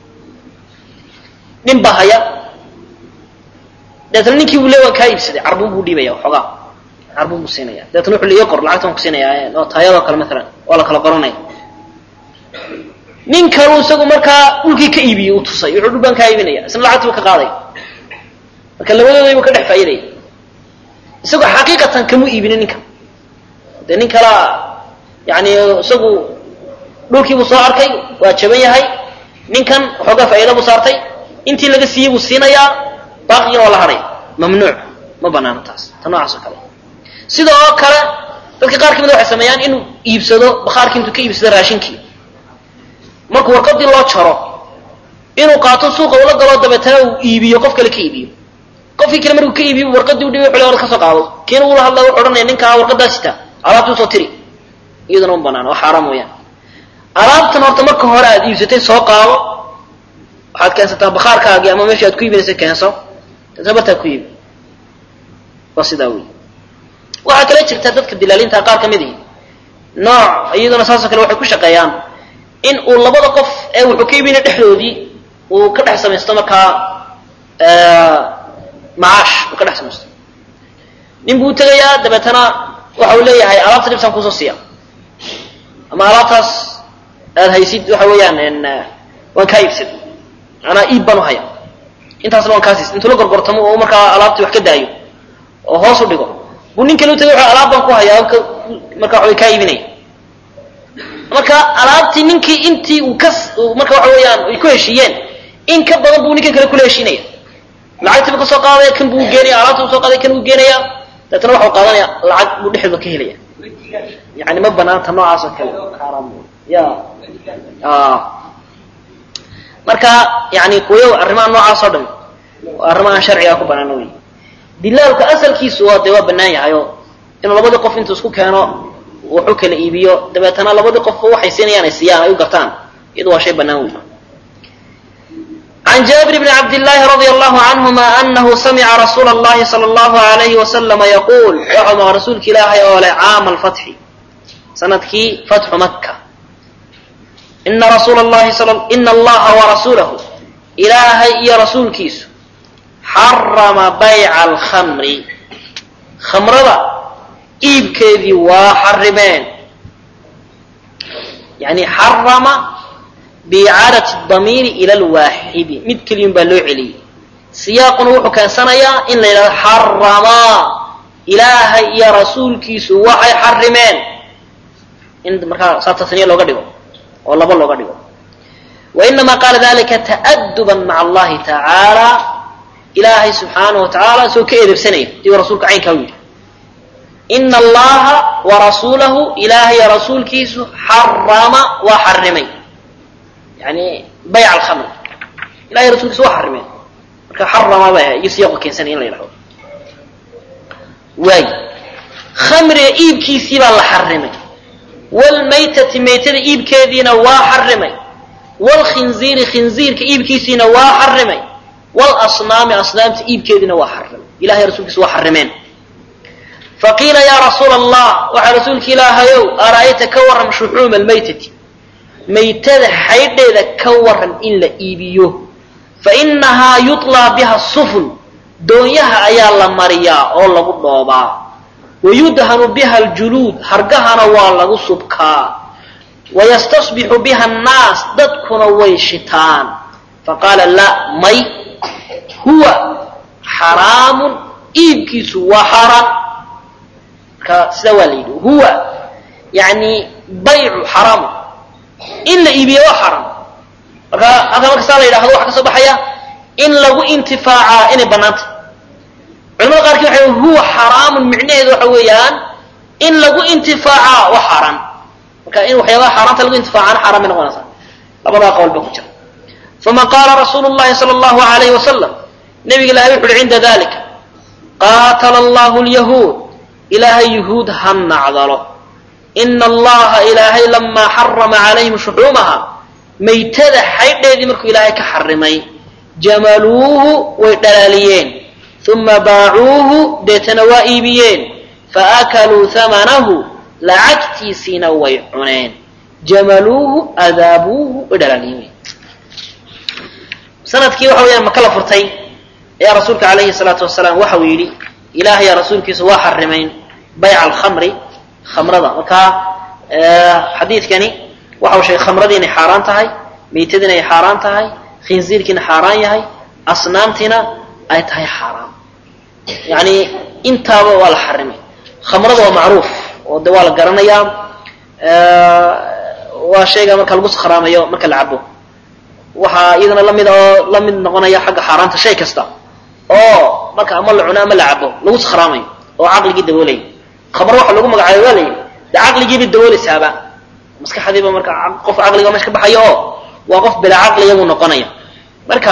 [SPEAKER 1] nin baa haya deetna ninkii buu le waan kaa iibsaday carbuun buu dhiibaya waxoogaa carbuun buu siinaya deetna wuxuu le ii qor lacagta waan ku siinayaa oo taayadoo kale maalan waa la kala qoranaya nin kaluu isagu markaa dhulkii ka iibiyey uu tusay wuxuu dhul baan kaa iibinaya isna lacagtii buu ka qaaday marka labadoodaybu ka dhex faa'iidaya isagoo xaqiiqatan kamu iibinin ninka dee nin kalaa yani isagu dhulkiibuu soo arkay waa jaban yahay ninkan waxoogaa faa'iida buu saartay intii laga siiyey buu siinayaa baaqigina waa la hadhay mamnuuc ma banaano taas ta noocaas oo kale sida oo kale dadka qaar ka mida waxay sameeyaan inuu iibsado bakhaarkii intuu ka iibsado raashinkii markuu warqadii loo jaro inuu qaato suuqa ula galo dabeetana uu iibiyo qof kale ka iibiyo qofkii kale markuu ka iibiyo warqadii u dhibay xulay ka soo qaado kiina ula hadla wuxuu odhanaya ninkaa warqadaa sita alaabta usoo tiri iyaduna ma banaano waa xaaraam weeyaan alaabtan horta marka hore aad iibsatay soo qaado waxaad keensataa bakhaarkaagii ama meeshii aad ku iibinaysa keenso taasna bartaa ku iibi waa sidaa wey waxaa kale jirta dadka dilaalinta qaar ka mid ihi nooc iyaduna saasoo kale waxay ku shaqeeyaan in uu labada qof ee wuxuu ka iibinaya dhexdoodii uu ka dhex samaysto markaa macaash uu ka dhex samaysto nin buu utegayaa dabeetana waxa uu leeyahay alaabta dhibsaan kuusoo siiya ama alaabtaas aad haysid waxa weeyaan waan kaa iibsad manaa iib baan u haya intaasna waan kaa siis intuu la gorgortamo oo markaa alaabtii wax ka daayo oo hoos u dhigo buu nin kale utagay wuxuu alaab baan ku hayaa marka waxaway kaa iibinaya marka alaabtii ninkii intii uu ka marka waxa weeyaan ay ku heshiiyeen in ka badan buu ninkan kale kula heshiinaya lacagtii buu kasoo qaadaya kan buu geenaya alaabta buu soo qaaday kan buu geenaya dabeetana waxau qaadanaya lacag buu dhexdooda ka helaya yani ma banaanta noocaas oo kale xaaraam ya marka yani kuwayo arrimaha noocaas oo dhan waa arrimo aan sharciga ku banaan wey dilaalku asalkiisu waa dee waa banaan yahay oo inuu labadii qof intuu isku keeno wuxuu kala iibiyo dabeetana labadii qofba waxay siinayaan ay siiyaan ay u gartaan iyadu waa shay banaan wey عن جابر بن عبد الله رضي الله عنهما أنه سمع رسول الله صلى الله عليه وسلم يقول وحما رسولك إلهي أولي عام الفتح سندكي فتح مكة إن رسول الله صلى إن الله ورسوله إلهي يا رسول كيس حرم بيع الخمر خمر ذا إيب كذي وحرمين يعني حرم بإعادة الضمير إلى الواحد مد كلمة بلو علي سياق وحو كان سنيا إن إلى حرما إلهي يا رسول كيس وحي حرمين إن مركا ساتة ثانية لو قدقوا والله بل لو قدقوا وإنما قال ذلك تأدبا مع الله تعالى إلهي سبحانه وتعالى سو كإذب سنة دي رسولك عين كوي إن الله ورسوله إلهي يا رسول كيس حرم وحرمين يعني بيع الخمر لا رسول سوى حرمين marka xarama ba iyo siyaqo keensan in la yidhahdo waay khamriga iibkiisii baa la xarimay walmaytati maytada iibkeediina waa xarimay walkhinziiri khinziirka iibkiisiina waa xarimay walasnaami asnaamta iibkeediina waa xarimay ilahay rasuulkiisa waa xarimeen faqiila yaa rasuula allah waxaa rasuulka ilaahayow ara'ayta ka waram shuxuuma almaytati maytada xaydheeda ka waran in la iibiyo fa innahaa yutlaa biha sufun doonyaha ayaa la mariyaa oo lagu dhoobaa wayudhanu biha aljuluud hargahana waa lagu subkaa wayastasbixu biha annaas dadkuna way shitaan faqaala la may huwa xaraamun iibkiisu waa xaaraan marka sidaa waa la yidhi huwa yani baycu xaraamun in la iibiyo waa xaram marka halka markastaa la yidhahdo waxa ka soo baxaya in lagu intifaacaa inay bannaantay culamada qaarkii waxay huwa xaraamun micnaheedu waxa weeyaan in lagu intifaacaa waa xaaraan marka in waxyaabaha xaaraanta lagu intifaacaana xaaraan bay noqonaysaa labadaa qowl ba ku jira fama qaala rasuulu llahi sala allahu alayhi wasalam nabiga ilahay wuxu uhi cinda dalika qaatala allahu lyahuud ilaahay yuhuud ha nacdalo ina allaha ilaahay lamaa xarama calayhim shuxuumaha maytada xaydheedii markuu ilaahay ka xarimay jamaluuhu way dhalaaliyeen uma baacuuhu deetana waa iibiyeen faakaluu hamanahu lacagtiisiina way cuneen jamaluuhu adaabuuhu way dhalaaliyeen sanadkii waxa weyaan maka la furtay ayaa rasuulka calayhi salaatu wasalaam waxa uu yidhi ilaahay rasuulkiisa waa xarimayn bayca alkhamri khamrada marka xadiidkani
[SPEAKER 2] waxa uu sheegay khamradii inay xaaraan tahay meytadiina ay xaaraan tahay khinziirkiina xaaraan yahay asnaamtiina ay tahay xaaraan yani intaaba waa la xarimay khamrada waa macruuf oo de waa la garanayaa waa shayga marka lagu sakhraamayo marka la cabo waxaa iyadana lamid oo la mid noqonaya xagga xaaraanta shay kasta oo marka ama la cuno ama la cabo lagu sakhraamayo oo caqligii daboolaya khamro waxa lagu magacaabay waa la yidhi de caqligiibay daboolaysaaba maskaxdiiba marka qof caqliga meesha ka baxayo oo waa qof bilaa caqliyagu noqonaya marka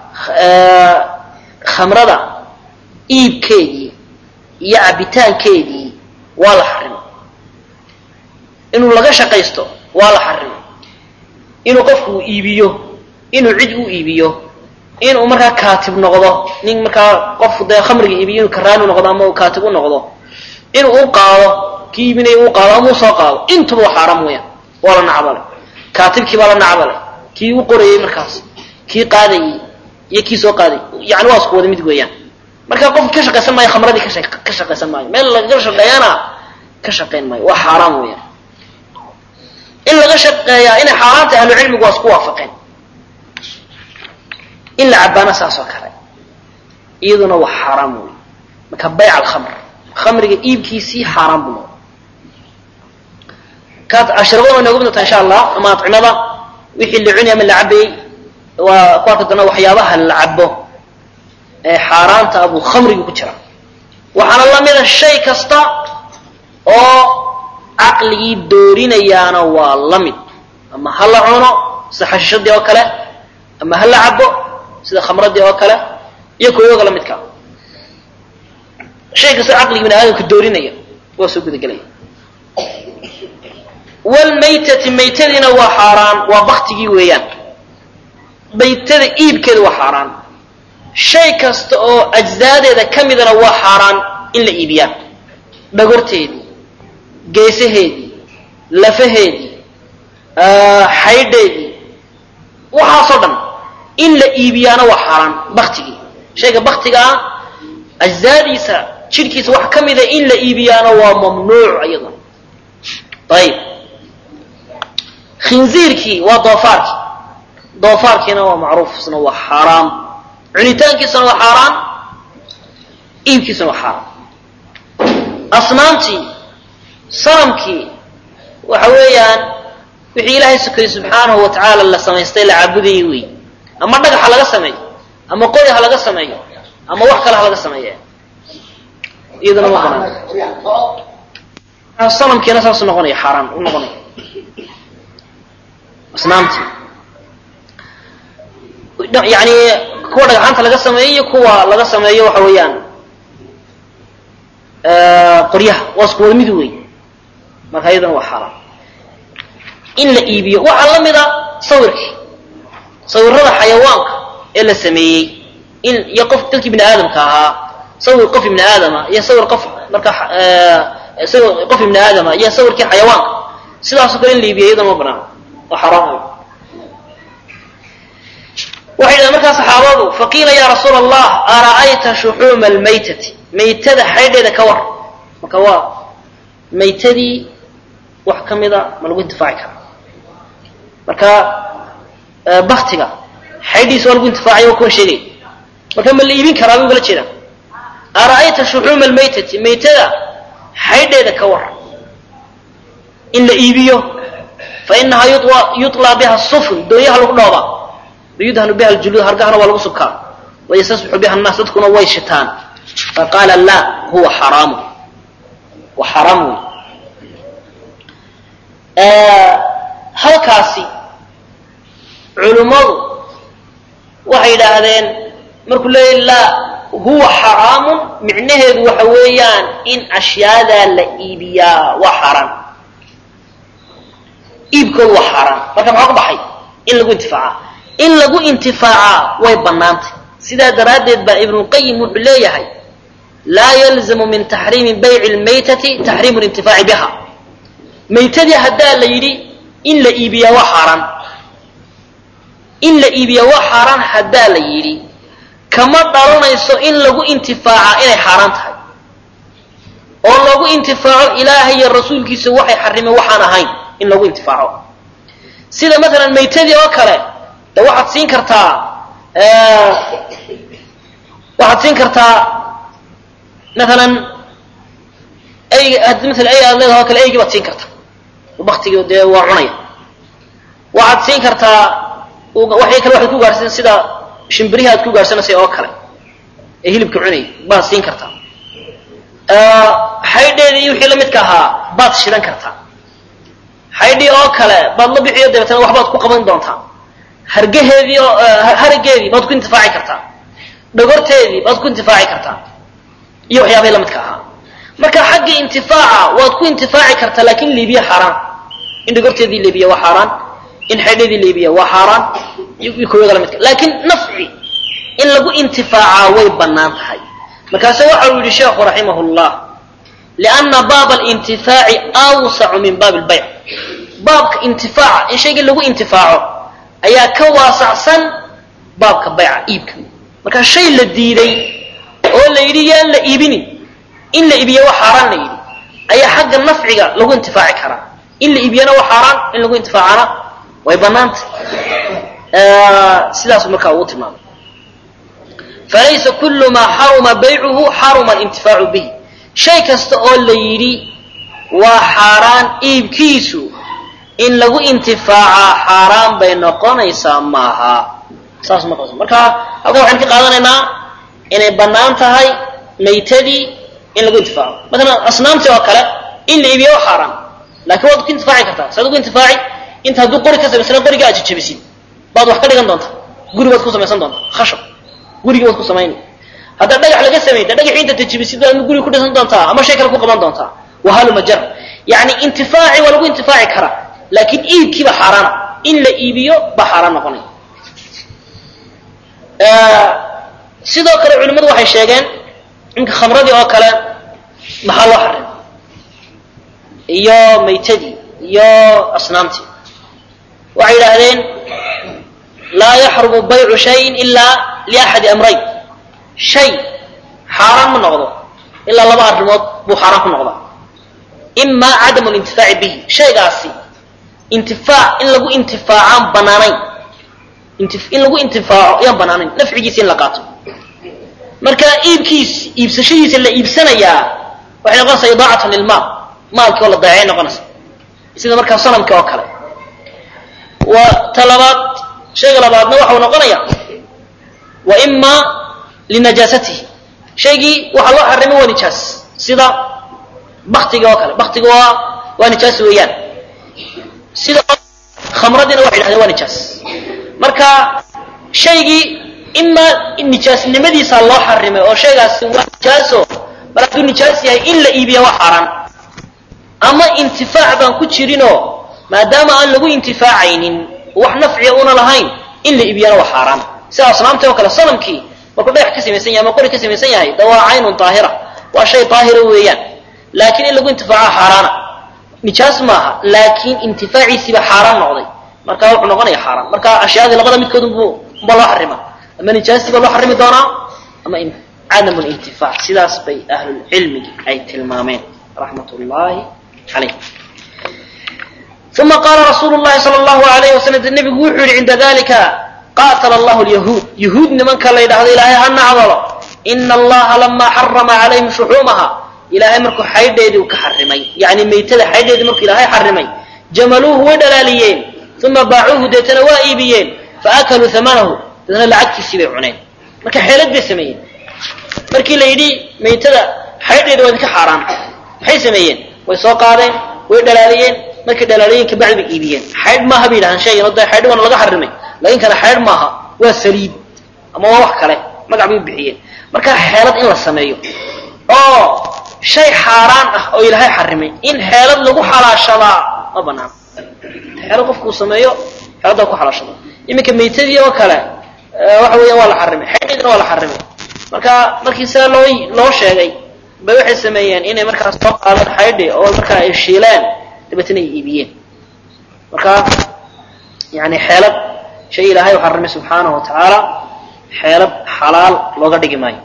[SPEAKER 2] khamrada iibkeedii iyo cabitaankeedii waa la xarimay inuu laga shaqaysto waa la xarimay inuu qofku iibiyo inuu cid u iibiyo inuu markaa kaatib noqdo nin markaa qof dee khamriga iibiyo inuu karaani noqdo ama kaatib u noqdo inuu u qaado kii iibinaya u qaado ama u soo qaado intuba waa xaaraam weeyaan waa la nacbalay kaatibkii baa la nacbalay kii u qorayey markaas kii qaadayey iyo kii soo qaaday yani waa isku wada mid weeyaan marka qofki ka shaqaysan maayo khamradii ka shaqaysan maayo meel lagaga shaqeeyana ka shaqayn maayo waa xaaraam weeyaan in laga shaqeeyaa inay xaaraan tahay ahlucilmigu waa isku waafaqeen in la cabaana saas oo kale iyaduna waa xaaraam wey marka bayc alkhamr khamriga iibkiisii xaaraan buu noqday kaad ashrabada way nooga midnata insha allah ama adcimada wixii la cunay ama la cabayey waa ku arki doona waxyaabaha la cabo ee xaaraanta abuu khamriga ku jira waxaana lamida shay kasta oo caqligii doorinayaana waa la mid ama ha la cuno sida xashiishadii oo kale ama ha la cabo sida khamradii oo kale iyo kuwoga la midka shay kasta caqligii bini aadamka doorinaya waa soo gudagelaya wlmaytati maytadiina waa xaaraan waa baktigii weeyaan maytada iibkeeda waa xaaraan shay kasta oo ajzaadeeda ka midana waa xaaraan in la iibiyaa dhagorteedii geesaheedii lafaheedii xaydheedii waxaasoo dhan in la iibiyaana waa xaaraan baktigii shayga baktiga ah ajzaadiisa jidhkiisa wax ka mida in la iibiyaana waa mamnuuc iyaduna ayib khinziirkii waa doofaarkii doofaarkiina waa macruuf isna waa xaaraam cunitaankiisuna waa xaaraan iibkiisuna waa xaaraan asnaamtii sanamkii waxa weeyaan wixii ilaahay sukayey subxaanahu wa tacaala la samaystay la caabudayay wey ama dhagax ha laga sameeyo ama qori ha laga sameeyo ama wax kale ha laga sameeye iyaduna ma banaan sanamkiina saasu noqonaya xaaraan u noqonaya asnaamtii yani kuwa dhagxaanta laga sameeyo iyo kuwa laga sameeyo waxa weeyaan qoryaha waa isku wada mid wey marka iyadana waa xaaraan in la iibiyo waxaa la mida sawirkii sawirada xayawaanka ee la sameeyey in iyo qof dadkii bini aadamka ahaa sawir qof ibni aadama iyo sawir qof marka sawir qof ibni aadama iyo sawirkii xayawaanka sidaasoo kale in la iibiyo iyadana ma banaan waa xaraam waxay dhahen markaa saxaabadu faqiila ya rasuula allah ara'ayta shuxuuma almaytati maytada xaydheeda ka war marka waa maytadii wax ka mida ma lagu intifaaci karaa marka baktiga xaydhiisa waa lagu intifaacay waa kuwan sheegay marka ma la iibin karaa bay ugala jeedaan ara'ayta shuxuuma almaytati maytada xaydheeda ka war in la iibiyo fa inahaa yuطlaa biha sufn doonyaha lagu dhoobaa wayudhanu biha ljuluud hargahana waa lagu subkaa wayastasbixu biha annaas dadkuna way shitaan faqaala la huwa xaraamu waa xaraam wey halkaasi culummadu waxay yidhaahdeen markuu leeyahy laa huwa xaraamun micnaheedu waxa weeyaan in ashyaadaa la iibiyaa waa xaaraan iibkoodu waa xaaraan marka maxaa ku baxay in lagu intifaaca in lagu intifaacaa way bannaantay sidaa daraaddeed baa ibnulqayim wuxuu leeyahay laa yalzamu min taxriimi bayci lmaytati taxriimu lintifaaci biha maytadii haddaa la yidhi in la iibiyaa waa xaaraan in la iibiyaa waa xaaraan haddaa la yidhi kama dhalanayso in lagu intifaaca inay xaaraan tahay oo lagu intifaaco ilaahay iyo rasuulkiisa waxay xarimeen waxaan ahayn in lagu intifaaco sida maalan maytadii oo kale de waxaad siin kartaa waxaad siin kartaa maalan eyga haddii maala ey aad leedaha o kale eygii baad siin kartaa baktigii dee waa cunaya waxaad siin kartaa waxay kale waxaad ku gaarhsan sida shimbirihi aad ku gaarhsanaysay oo kale ee hilibka cunayay baad siin kartaa xaydheedii iyo wixii la midka ahaa baad shidan kartaa xaydhii oo kale baad la bixiyo dabeetana waxbaad ku qaban doontaa hargaheedii oo harageedii baad ku intifaaci kartaa dhogorteedii baad ku intifaaci kartaa iyo waxyaabahii la midka ahaa marka xagga intifaaca waad ku intifaaci kartaa laakin liibiya xaaraan in dhogorteedii liibiya waa xaaraan in xaydheedii liibiya waa xaaraan iyo kuwada la midka laakiin nafci in lagu intifaacaa way bannaan tahay markaase waxa uu yidhi sheekhu raximah llah lianna baaba alintifaaci awsacu min baabi lbayc baabka intifaaca in shayga lagu intifaaco ayaa ka waasacsan baabka bayca iibka marka shay la diiday oo la yidhi yaan la iibinin in la iibiya waa xaaraan la yidhi ayaa xagga nafciga lagu intifaaci karaa in la iibiyana waa xaaraan in lagu intifaacana way bannaantay sidaasu markaa ugu tilmaamay falaysa kulu maa xaruma baycuhu xaruma alintifaacu bihi shay kasta oo la yidhi waa xaaraan iibkiisu in lagu intifaacaa xaaraan bay noqonaysaa maaha saas ma qabso marka halkan waxaan ka qaadanaynaa inay bannaan tahay maytadii in lagu intifaaco maalan asnaamtii oo kale in la iibiya waa xaaraan laakiin waad ku intifaaci kartaa saad ugu intifaaci inta hadduu qori ka samaysana qoriga aad jajabisid baad wax ka dhigan doontaa guri baad ku samaysan doontaa khashab gurigii baad ku samayn haddaa dhagax laga samey de dhagaxii intaad jajabisid baad guriga ku dhisan doontaa ama shay kale ku qaban doontaa wahaluma jar yani intifaaci waa lagu intifaaci karaa laakiin iibkiiba xaaraana in la iibiyo baa xaaraan noqonaya sidoo kale culimmadu waxay sheegeen imka khamradii oo kale maxaa loo xarim iyo maytadii iyo asnaamtii waxay yidhaahdeen laa yaxrumu baycu shayin ilaa liaxadi amrayn shay xaaraan ma noqdo ilaa laba arrimood buu xaaraan ku noqdaa ima cadamu lintifaaci bihi shaygaasi intifaac in lagu intifaacaan banaanayn in lagu intifaaco yaan banaanayn nafcigiisa in la qaato marka iibkiis iibsashadiisa la iibsanayaa waxay noqonaysaa idaacatan lilmaal maalkii oo la dayacay noqonaysa sida markaa sanamka oo kale wa ta labaad shayga labaadna waxau noqonaya wa ima linajaasatihi shaygii waxaa loo xarimay waa nijaas sida baktiga oo kale baktiga waa waa nijaas weeyaan sida khamradiina waxay yidhahdeen waa nijaas marka shaygii imaa nijaasnimadiisa loo xarimay oo shaygaasi waa nijaaso mar hadduu nijaas yahay in la iibiya waa xaaraan ama intifaac baan ku jirinoo maadaama aan lagu intifaacaynin wax nafciya una lahayn in la iibiyana waa xaaraan sida asnaamtii oo kale sanamkii markuu dhagax ka samaysan yahay ama qori ka samaysan yahay de waa caynun daahira waa shay daahira weeyaan laakiin in lagu intifaaca xaaraana nijaas maaha laakiin intifaaciisiiba xaaraan noqday marka wuxuu noqonaya xaaraan marka ashyaadii labada midkood unba loo xarima ama nijaastii baa loo xarimi doonaa ama cadamu lintifaac sidaas bay ahlulcilmigi ay tilmaameen raxmat ullaahi calayh uma qaala rasuulu llahi sala allahu alayh wasalam de nebigu wuxuu yihi cinda dalika qaatala allahu lyahuud yahuud nimanka la yidhahdo ilaahay ha nacdalo ina allaha lamaa xarama calayhim shuxuumaha ilaahay markuu xaydheedii u ka xarimay yani maytada xaydheedii markuu ilaahay xarimay jamaluuhu way dhalaaliyeen uma baacuuhu deetana waa iibiyeen faakaluu amanahu deetana lacagtiisii bay cuneen marka xeelad bay sameeyeen markii la yidhi maytada xaydheeda waa idinka xaaraan maxay sameeyeen way soo qaadeen way dhalaaliyeen markay dhalaaliyeen kabacdi bay iibiyeen xaydh maaha bay yidhahaan shaygan de xaydh waana laga xarimay laakin kana xaydh maaha waa saliid ama waa wax kale magac bay u bixiyeen marka xeelad in la sameeyo oo shay xaaraan ah oo ilaahay xarimay in xeelad lagu xalaashadaa ma banaan xeelad qofkuu sameeyo xeeladdaa ku xalaashado iminka maytadii oo kale waxa weeyaan waa la xarimay xaydheedina waa la xarimay marka markii sidaa loo loo sheegay bay waxay sameeyeen inay markaas soo qaadeen xaydhi oo markaa ay shiileen dabeetana ay iibiyeen marka yani xeelad shay ilaahay u xarimay subxaanahu wa tacaala xeelad xalaal looga dhigi maayo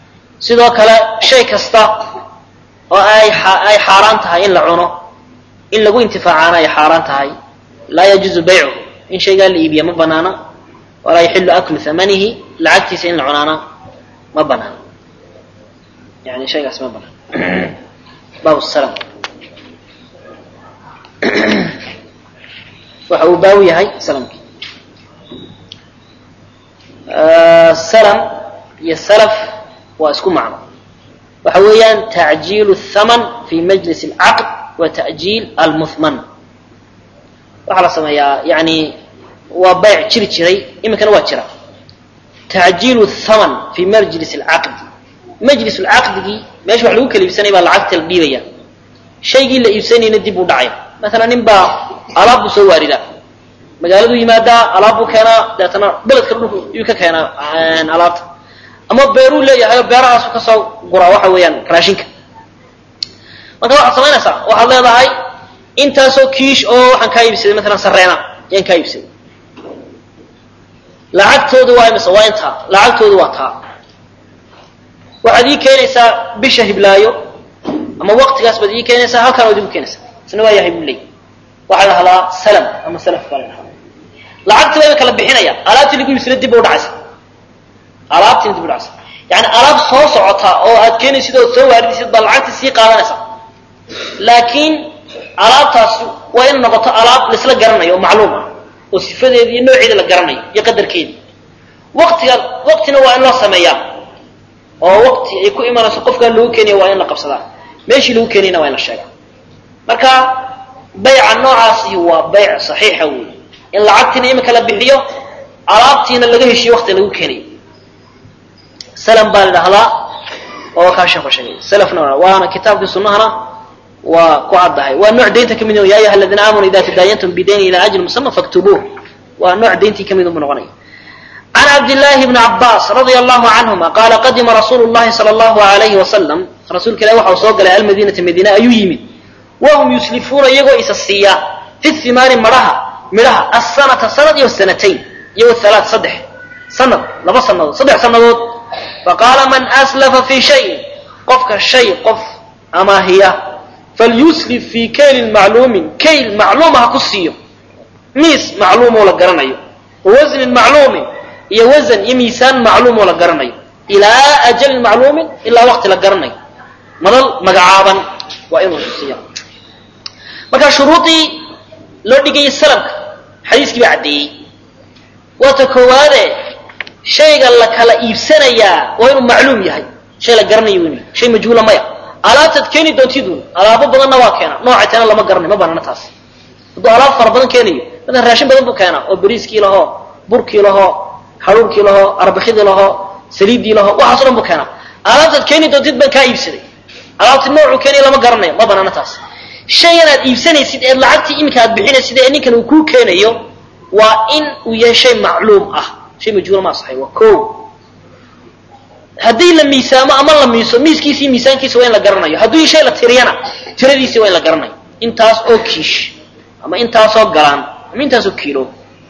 [SPEAKER 2] sidoo kale shay kasta oo ay ay xaaraan tahay in la cuno in lagu intifaacaana ay xaaraan tahay laa yajuuzu baycuhu in shaygaa la iibiya ma banaana walaa yaxilu aklu hamanihi lacagtiisa in la cunaana ma banaana yani shaygaas ma banaan baab salam waxa uu baawi yahay salamki salam iyo salaf waa isku macno waxa weeyaan tacjiil الthaman fi majlis اlcaqd wa ta'jiil almuhman waxaa la sameeyaa yani waa bayc jiri jiray iminkana waa jira tacjiil الthaman fi majlis اlcaqdi majlis اlcaqdigii meesha wax lagu kala iibsanaya baa lacagta la dhiibaya shaygii la iibsanayna dib u dhacaya maala nin baa alaab buu soo waarida magaaladuu yimaadaa alaab buu keenaa deetana beledka dhulku yuu ka keenaa alaabta ama beeruu leeyahay oo beerahaasu kasoo guraa waxa weeyaan raashinka marka waxaad samaynaysaa waxaad leedahay intaasoo kiish oo waxaan kaa iibsaday maalan sareena ayaan kaa iibsaday lacagtoodu waa imise waa intaa lacagtoodu waa taa waxaad ii keenaysaa bisha hiblaayo ama waqtigaas baad ii keenaysaa halkaan waad igu keenaysaa isna waa yahay buu leey waxaa la dhahdaa salam ama salaf baa la dhahdaa lacagtii baa kala bixinaya alaabtii lagu iibsada dib u dhacaysa alaabtiina dib u dhacaysa yani alaab soo socota oo aad keenaysid ood soo waaridaysid baa lacagtii sii qaadanaysa laakiin alaabtaas waa in noqoto alaab laisla garanayo oo macluum ah oo sifadeeda iyo nooceeda la garanayo iyo qadarkeeda waqtiga waqtina waa in loo sameeyaa oo waqti ay ku imanayso qofkaa lagu keenaya waa in la qabsadaa meeshii lagu keenayna waa in la sheegaa marka bayca noocaasi waa bayc saxiixa wey in lacagtiina imika la bixiyo alaabtiina laga heshiyo waqtiga lagu keenayo salam baa la dhahdaa oo kaa sheeko sheegay salafna waana kitaabkii sunnahana waa ku caddahay waa nooc daynta kamid ya ayuha aladiina aamanuu ida tadaayantum bidayni ila ajli musama faktubuuh waa nooc dayntii kamid unbu noqonaya can cabdillaahi bni cabbaas radia allahu canhuma qaala qadima rasuulu llahi sala allahu alayhi wasalam rasuulka ilahi waxa uu soo galay almadiinata madiina ayuu yimid wahum yuslifuuna iyagoo isa siiya fi himaari madhaha midhaha asanata sanad iyo sanatayn iyo halaat saddex sanad laba sanadood saddex sanadood faqaala man aslafa fi shayin qofka shay qof amaahiya falyuslif fii kaylin macluumin kayl macluuma ha ku siiyo miis macluumoo la garanayo wa wasnin macluumin iyo wasan iyo miisaan macluumoo la garanayo ilaa ajalin macluumin ilaa waqti la garanayo madal magacaaban waa inuu siiya marka shuruudii loo dhigayay salamka xadiiskii baa caddeeyey waata koowaade shayga la kala iibsanayaa waa inuu macluum yahay shay la garanayo inu shay majhuula maya alaabtaad keeni doontidun alaabo badanna waa keena nooca teena lama garanayo ma banaana taas hadduu alaab fara badan keenayo maala raashin badan buu keenaa oo bariiskii lahoo burkii lahoo haruurkii lahoo arbakidii lahoo saliiddii lahoo waxaaso dhan buu keenaa alaabtaad keeni doontid baan kaa iibsaday alaabti noocuu keenaya lama garanayo ma banaana taas shaygan aad iibsanaysid eed lacagtii iminka aad bixinaysid ee ninkan uu kuu keenayo waa in uu yahay shay macluum ah shay majhuula ma asaxay waa ko haddii la miisaamo ama la miiso miiskiisi miisaankiisa waa in la garanayo hadduu shay la tiriyana tiradiisi waa in la garanayo intaas oo kiish ama intaasoo galaan ama intaasoo kiilo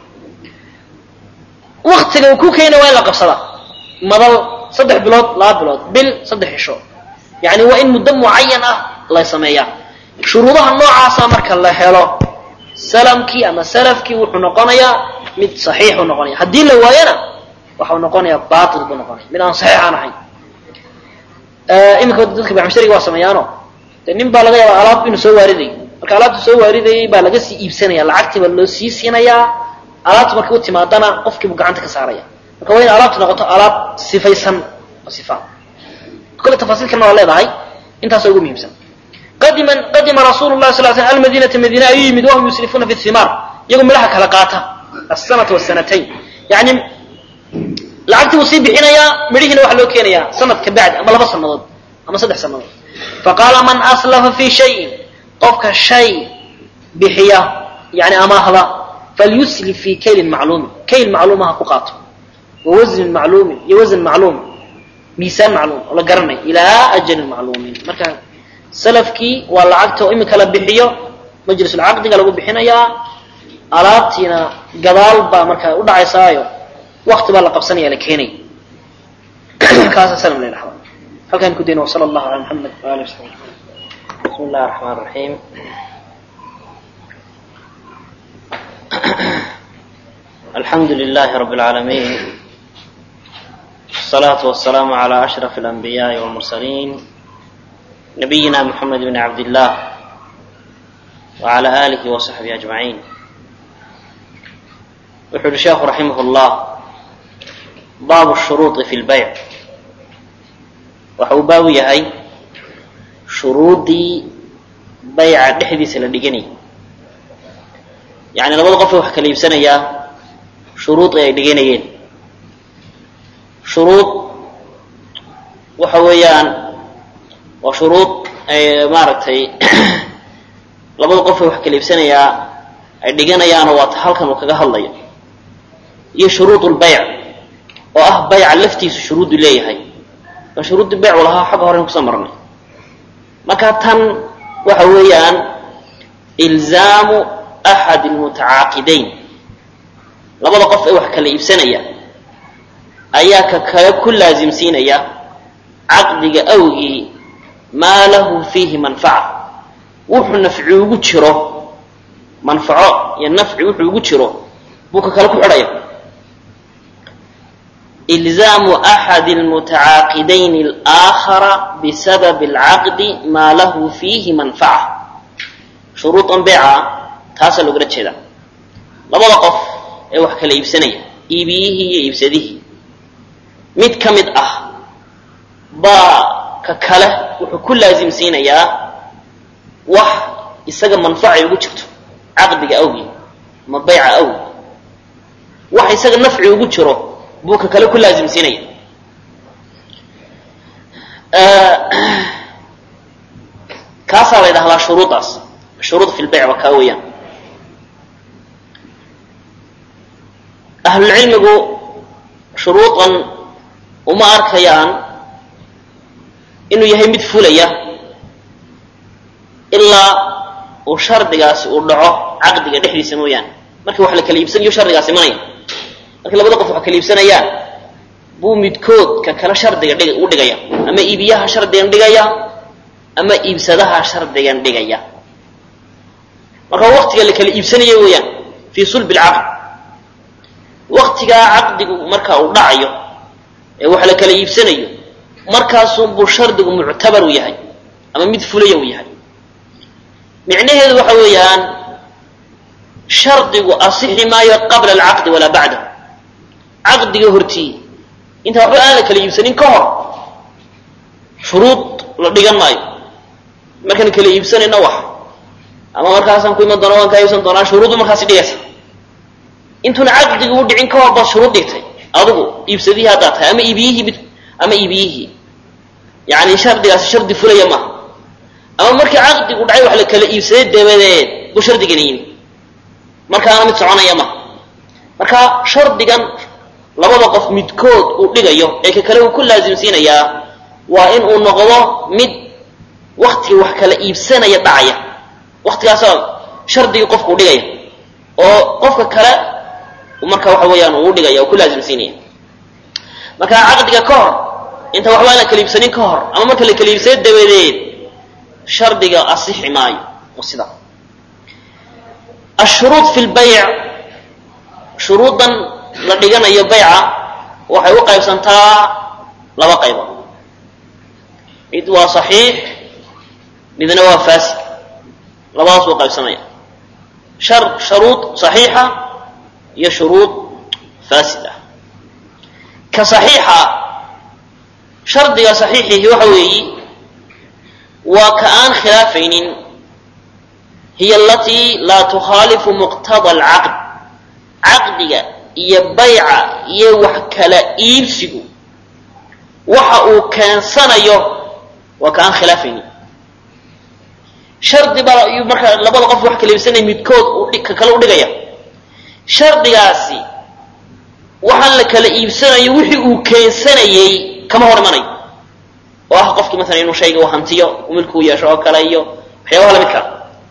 [SPEAKER 2] waktiga uu ku keena waa in la qabsadaa madal saddex bilood laba bilood bil saddex cisho yani waa in muddo mucayan ah la sameeyaa shuruudaha noocaasa marka la helo salamkii ama salafkii wuxuu noqonayaa mid saxiixu noqonaya haddii la waayana waxau noqonayaa baatil buu noqonaya mid aan saxiix aan ahayn iminka dadka bacmishariga waa sameeyaano de nin baa laga yaabaa alaab inuu soo waariday marka alaabta soo waaridayay baa laga sii iibsanaya lacagtii baa loo sii siinayaa alaabta markay u timaadana qofkiibuu gacanta ka saaraya marka waa in alaabtu noqoto alaab sifaysan oo sifa kole tafaasiil kalena waa leedahay intaasoo ugu muhiimsan qadima qadima rasuulu lahi sal sl almadinata madiina ayuu yimid wahum yuslifuuna fi himaar iyagoo midhaha kala qaata asanata wasanatayn yani lacagtii wuu sii bixinayaa midhihiina waxaa loo keenayaa sanad ka bacdi ama laba sanadood ama saddex sanadood faqaala man aslafa fi shayin qofka shay bixiya yani amaahda falyuslif fi kaylin macluumin kayl macluuma ha ku qaato wa wasnin macluumin iyo wasan macluum miisaan macluum oo la garanayo ilaa ajalin macluumin marka salafkii waa lacagta oo imika la bixiyo majlisulcaqdiga lagu bixinayaa alaabtiina gadaal baa markaa u dhacaysaayo wakti baa la qabsanaya la keenay kaasa salam la dhahda halkaan ku dayna wasala allahu ala muxamed waali wasabi
[SPEAKER 1] bismi illahi raxmaan raxiim
[SPEAKER 2] الحمد لله رب العالمين والصلاة والسلام على أشرف الأنبياء والمرسلين نبينا محمد بن عبد الله وعلى آله وصحبه أجمعين وحول الشيخ رحمه الله باب الشروط في البيع waxau baabu yahay shuruudii bayca dhexdiisa la dhiganayay yacni labada qof ee wax kala iibsanayaa shuruud ay dhiganayeen shuruud waxa weeyaan waa shuruud ay maaragtay labada qof ee wax kala iibsanayaa ay dhiganayaanoo waata halkan uu kaga hadlayo iyo shuruud lbayc oo ah bayca laftiisu shuruudu leeyahay waa shuruuddii baycu lahaa xagga horen kusoo marnay marka tan waxa weeyaan ilzaamu axad almutacaaqidayn labada qof ee wax kala iibsanaya ayaa ka kale ku laasimsiinaya caqdiga awgii maa lahu fiihi manfaca wuxuu nafci ugu jiro manfaco iyo nafci wuxuu ugu jiro buu ka kale ku xidhaya إلزام أحد المتعاقدين الآخر بسبب العقد ما له فيه منفعة شروط بيعة تاسا لقرأت شدا لبدا قف اي wax kala iibsanaya iibiyihi iyo iibsadihi mid ka mid ah baa ka kale wuxuu ku laasimsiinayaa wax isaga manfacay ugu jirto caqdiga awgii ama bayca awgii wax isaga nafci ugu jiro buu ka kale ku laasimsiinaya kaasaa la ydhahdaa shuruudaas shuruud fi lbayc waa kaa weeyaan ahlulcilmigu shuruudan uma arkayaan inuu yahay mid fulaya ilaa uu shardigaasi uu dhaco caqdiga dhexdiisa mooyaane markii wax la kala iibsanayo shardigaas imanaya markii labada qof wax kala iibsanayaan buu midkood ka kale shardiga dhig u dhigaya ama iibiyaha shardigan dhigaya ama iibsadaha shardigan dhigaya marka waktiga la kala iibsanayo weeyaan fii sulbi alcaqd waktigaa caqdigu marka uu dhacayo ee wax la kala iibsanayo markaasunbuu shardigu muctabar u yahay ama mid fulaya uu yahay micnaheedu waxa weeyaan shardigu asixi maayo qabla alcaqdi walaa bacdahu caqdiga hortii inta waxba aan la kala iibsanin ka hor shuruud la dhigan maayo markaan kala iibsanayna wax ama markaasaan ku iman doona waan kaa iibsan doonaa shuruuddu markaasi dhigaysa intuuna caqdiga u dhicin ka hor baad shuruud dhigtay adigu iibsadihii haddaad tahay ama iibiyihii mid ama iibiyihii yacni shardigaasi shardi fulaya maaha ama markii caqdigu dhacay wax la kala iibsaday dabadeed buu shardigani yimi markaana mid soconaya maha marka shardigan labada qof midkood uu dhigayo ee ka kale uu ku laasimsiinayaa waa in uu noqdo mid waktiga wax kala iibsanaya dhacaya waktigaasoo shardigii qofku u dhigaya oo qofka kale marka waxa weeyaan uu dhigaya oo ku laasimsiinaya marka caqdiga ka hor inta waxba aan la kala iibsanin ka hor ama marka la kala iibsado dabadeed shardiga asixi maayo oo sida ashuruud fi lbayc shuruudan la dhiganayo bayca waxay u qaybsantaa laba qaybood mid waa saxiix midna waa faasid labadaas buu qaybsamaya shar shuruud saxiixa iyo shuruud faasid ah ka saxiixa shardiga saxiixihi waxa weeyi waa ka aan khilaafaynin hiya alatii laa tukhaalifu muqtada alcaqd caqdiga iyo bayca iyo wax kala iibsigu waxa uu keensanayo waa ka aan khilaafaynin shardi baa ayuu markaa labada qof wax kala iibsanaya midkood uu ka kale u dhigaya shardigaasi waxaan la kala iibsanayo wixii uu keensanayey kama hor imanayo oo ah qofkii maalan inuu shayga u hantiyo milkuu yeesho oo kale iyo waxyaabaha lamid kala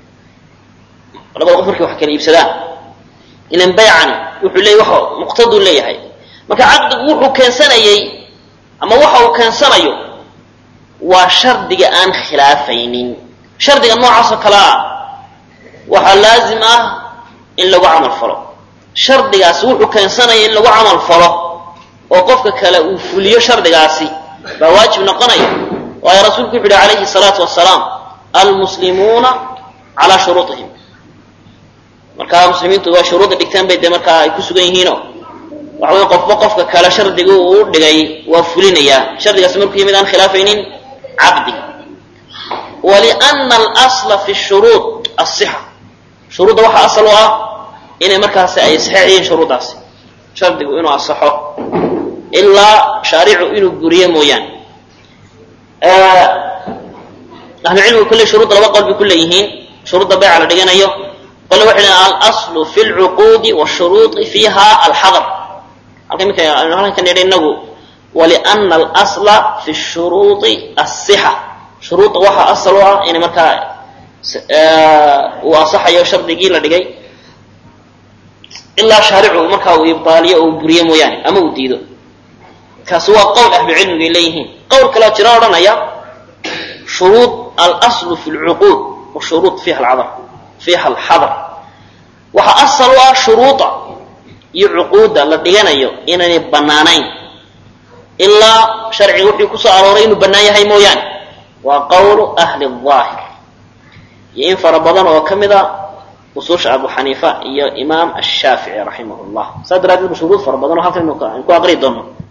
[SPEAKER 2] labada qof markay wax kala iibsadaan ilan baycani wuxuu leeyahy waxa muqtaduu leeyahay marka caqdigu wuxuu keensanayey ama waxa uu keensanayo waa shardiga aan khilaafaynin shardiga noocaasoo kale ah waxaa laazim ah
[SPEAKER 1] in lagu camal falo shardigaasi wuxuu keensanaya in lagu camal falo oo qofka kale uu fuliyo shardigaasi baa waajib noqonaya waayo rasuulku wuxu uhi calayhi salaatu wasalaam almuslimuuna calaa shuruuطihim markaa muslimiintu waa shuruudda dhigteen bay dee markaa ay ku sugan yihiino waxa wey qofba qofka kale shardiga uu dhigay waa fulinayaa shardigaasi markuu yimid aan khilaafaynin caqdiga waliana alasla fi shuruud asixa shuruudda waxaa asal u ah inay markaasi ay saxiix yihiin shuruuddaasi shardigu inuu asaxo ilaa shaaricu inuu guriyo mooyaane ahlucilmigu kulley shuruudda laba qol bay ku leeyihiin shuruudda bayca la dhiganayo qole waxay leeyiin alaslu fi lcuquudi washuruudi fiiha alxadar halka iminka aynu halkan ka nidhi inagu waliana alasla fi shuruudi asixa shuruudda waxaa asal u ah inay markaa uu asaxayo shardigii la dhigay ilaa shaaricu markaa uu ibdaaliyo oo uu buriyo mooyaane ama uu diido kaasi waa qowl ahlucilmiga ay leeyihiin qowl kaleo jira odhanaya shuruud alaslu fi lcuquud washuruud fiiha alcadar fiiha alxadar waxaa asal u ah shuruuda iyo cuquudda la dhiganayo inaynay bannaanayn ilaa sharciga wuxuu ku soo arooray inuu bannaan yahay mooyaane waa qowlu ahli aahir iyo in fara badan oo ka mid a usuusha abu xaniifa iyo imaam ashaafici raximah llah saas daraaddeed ba shuruud fara badan oo halkan aynu ku aqri doono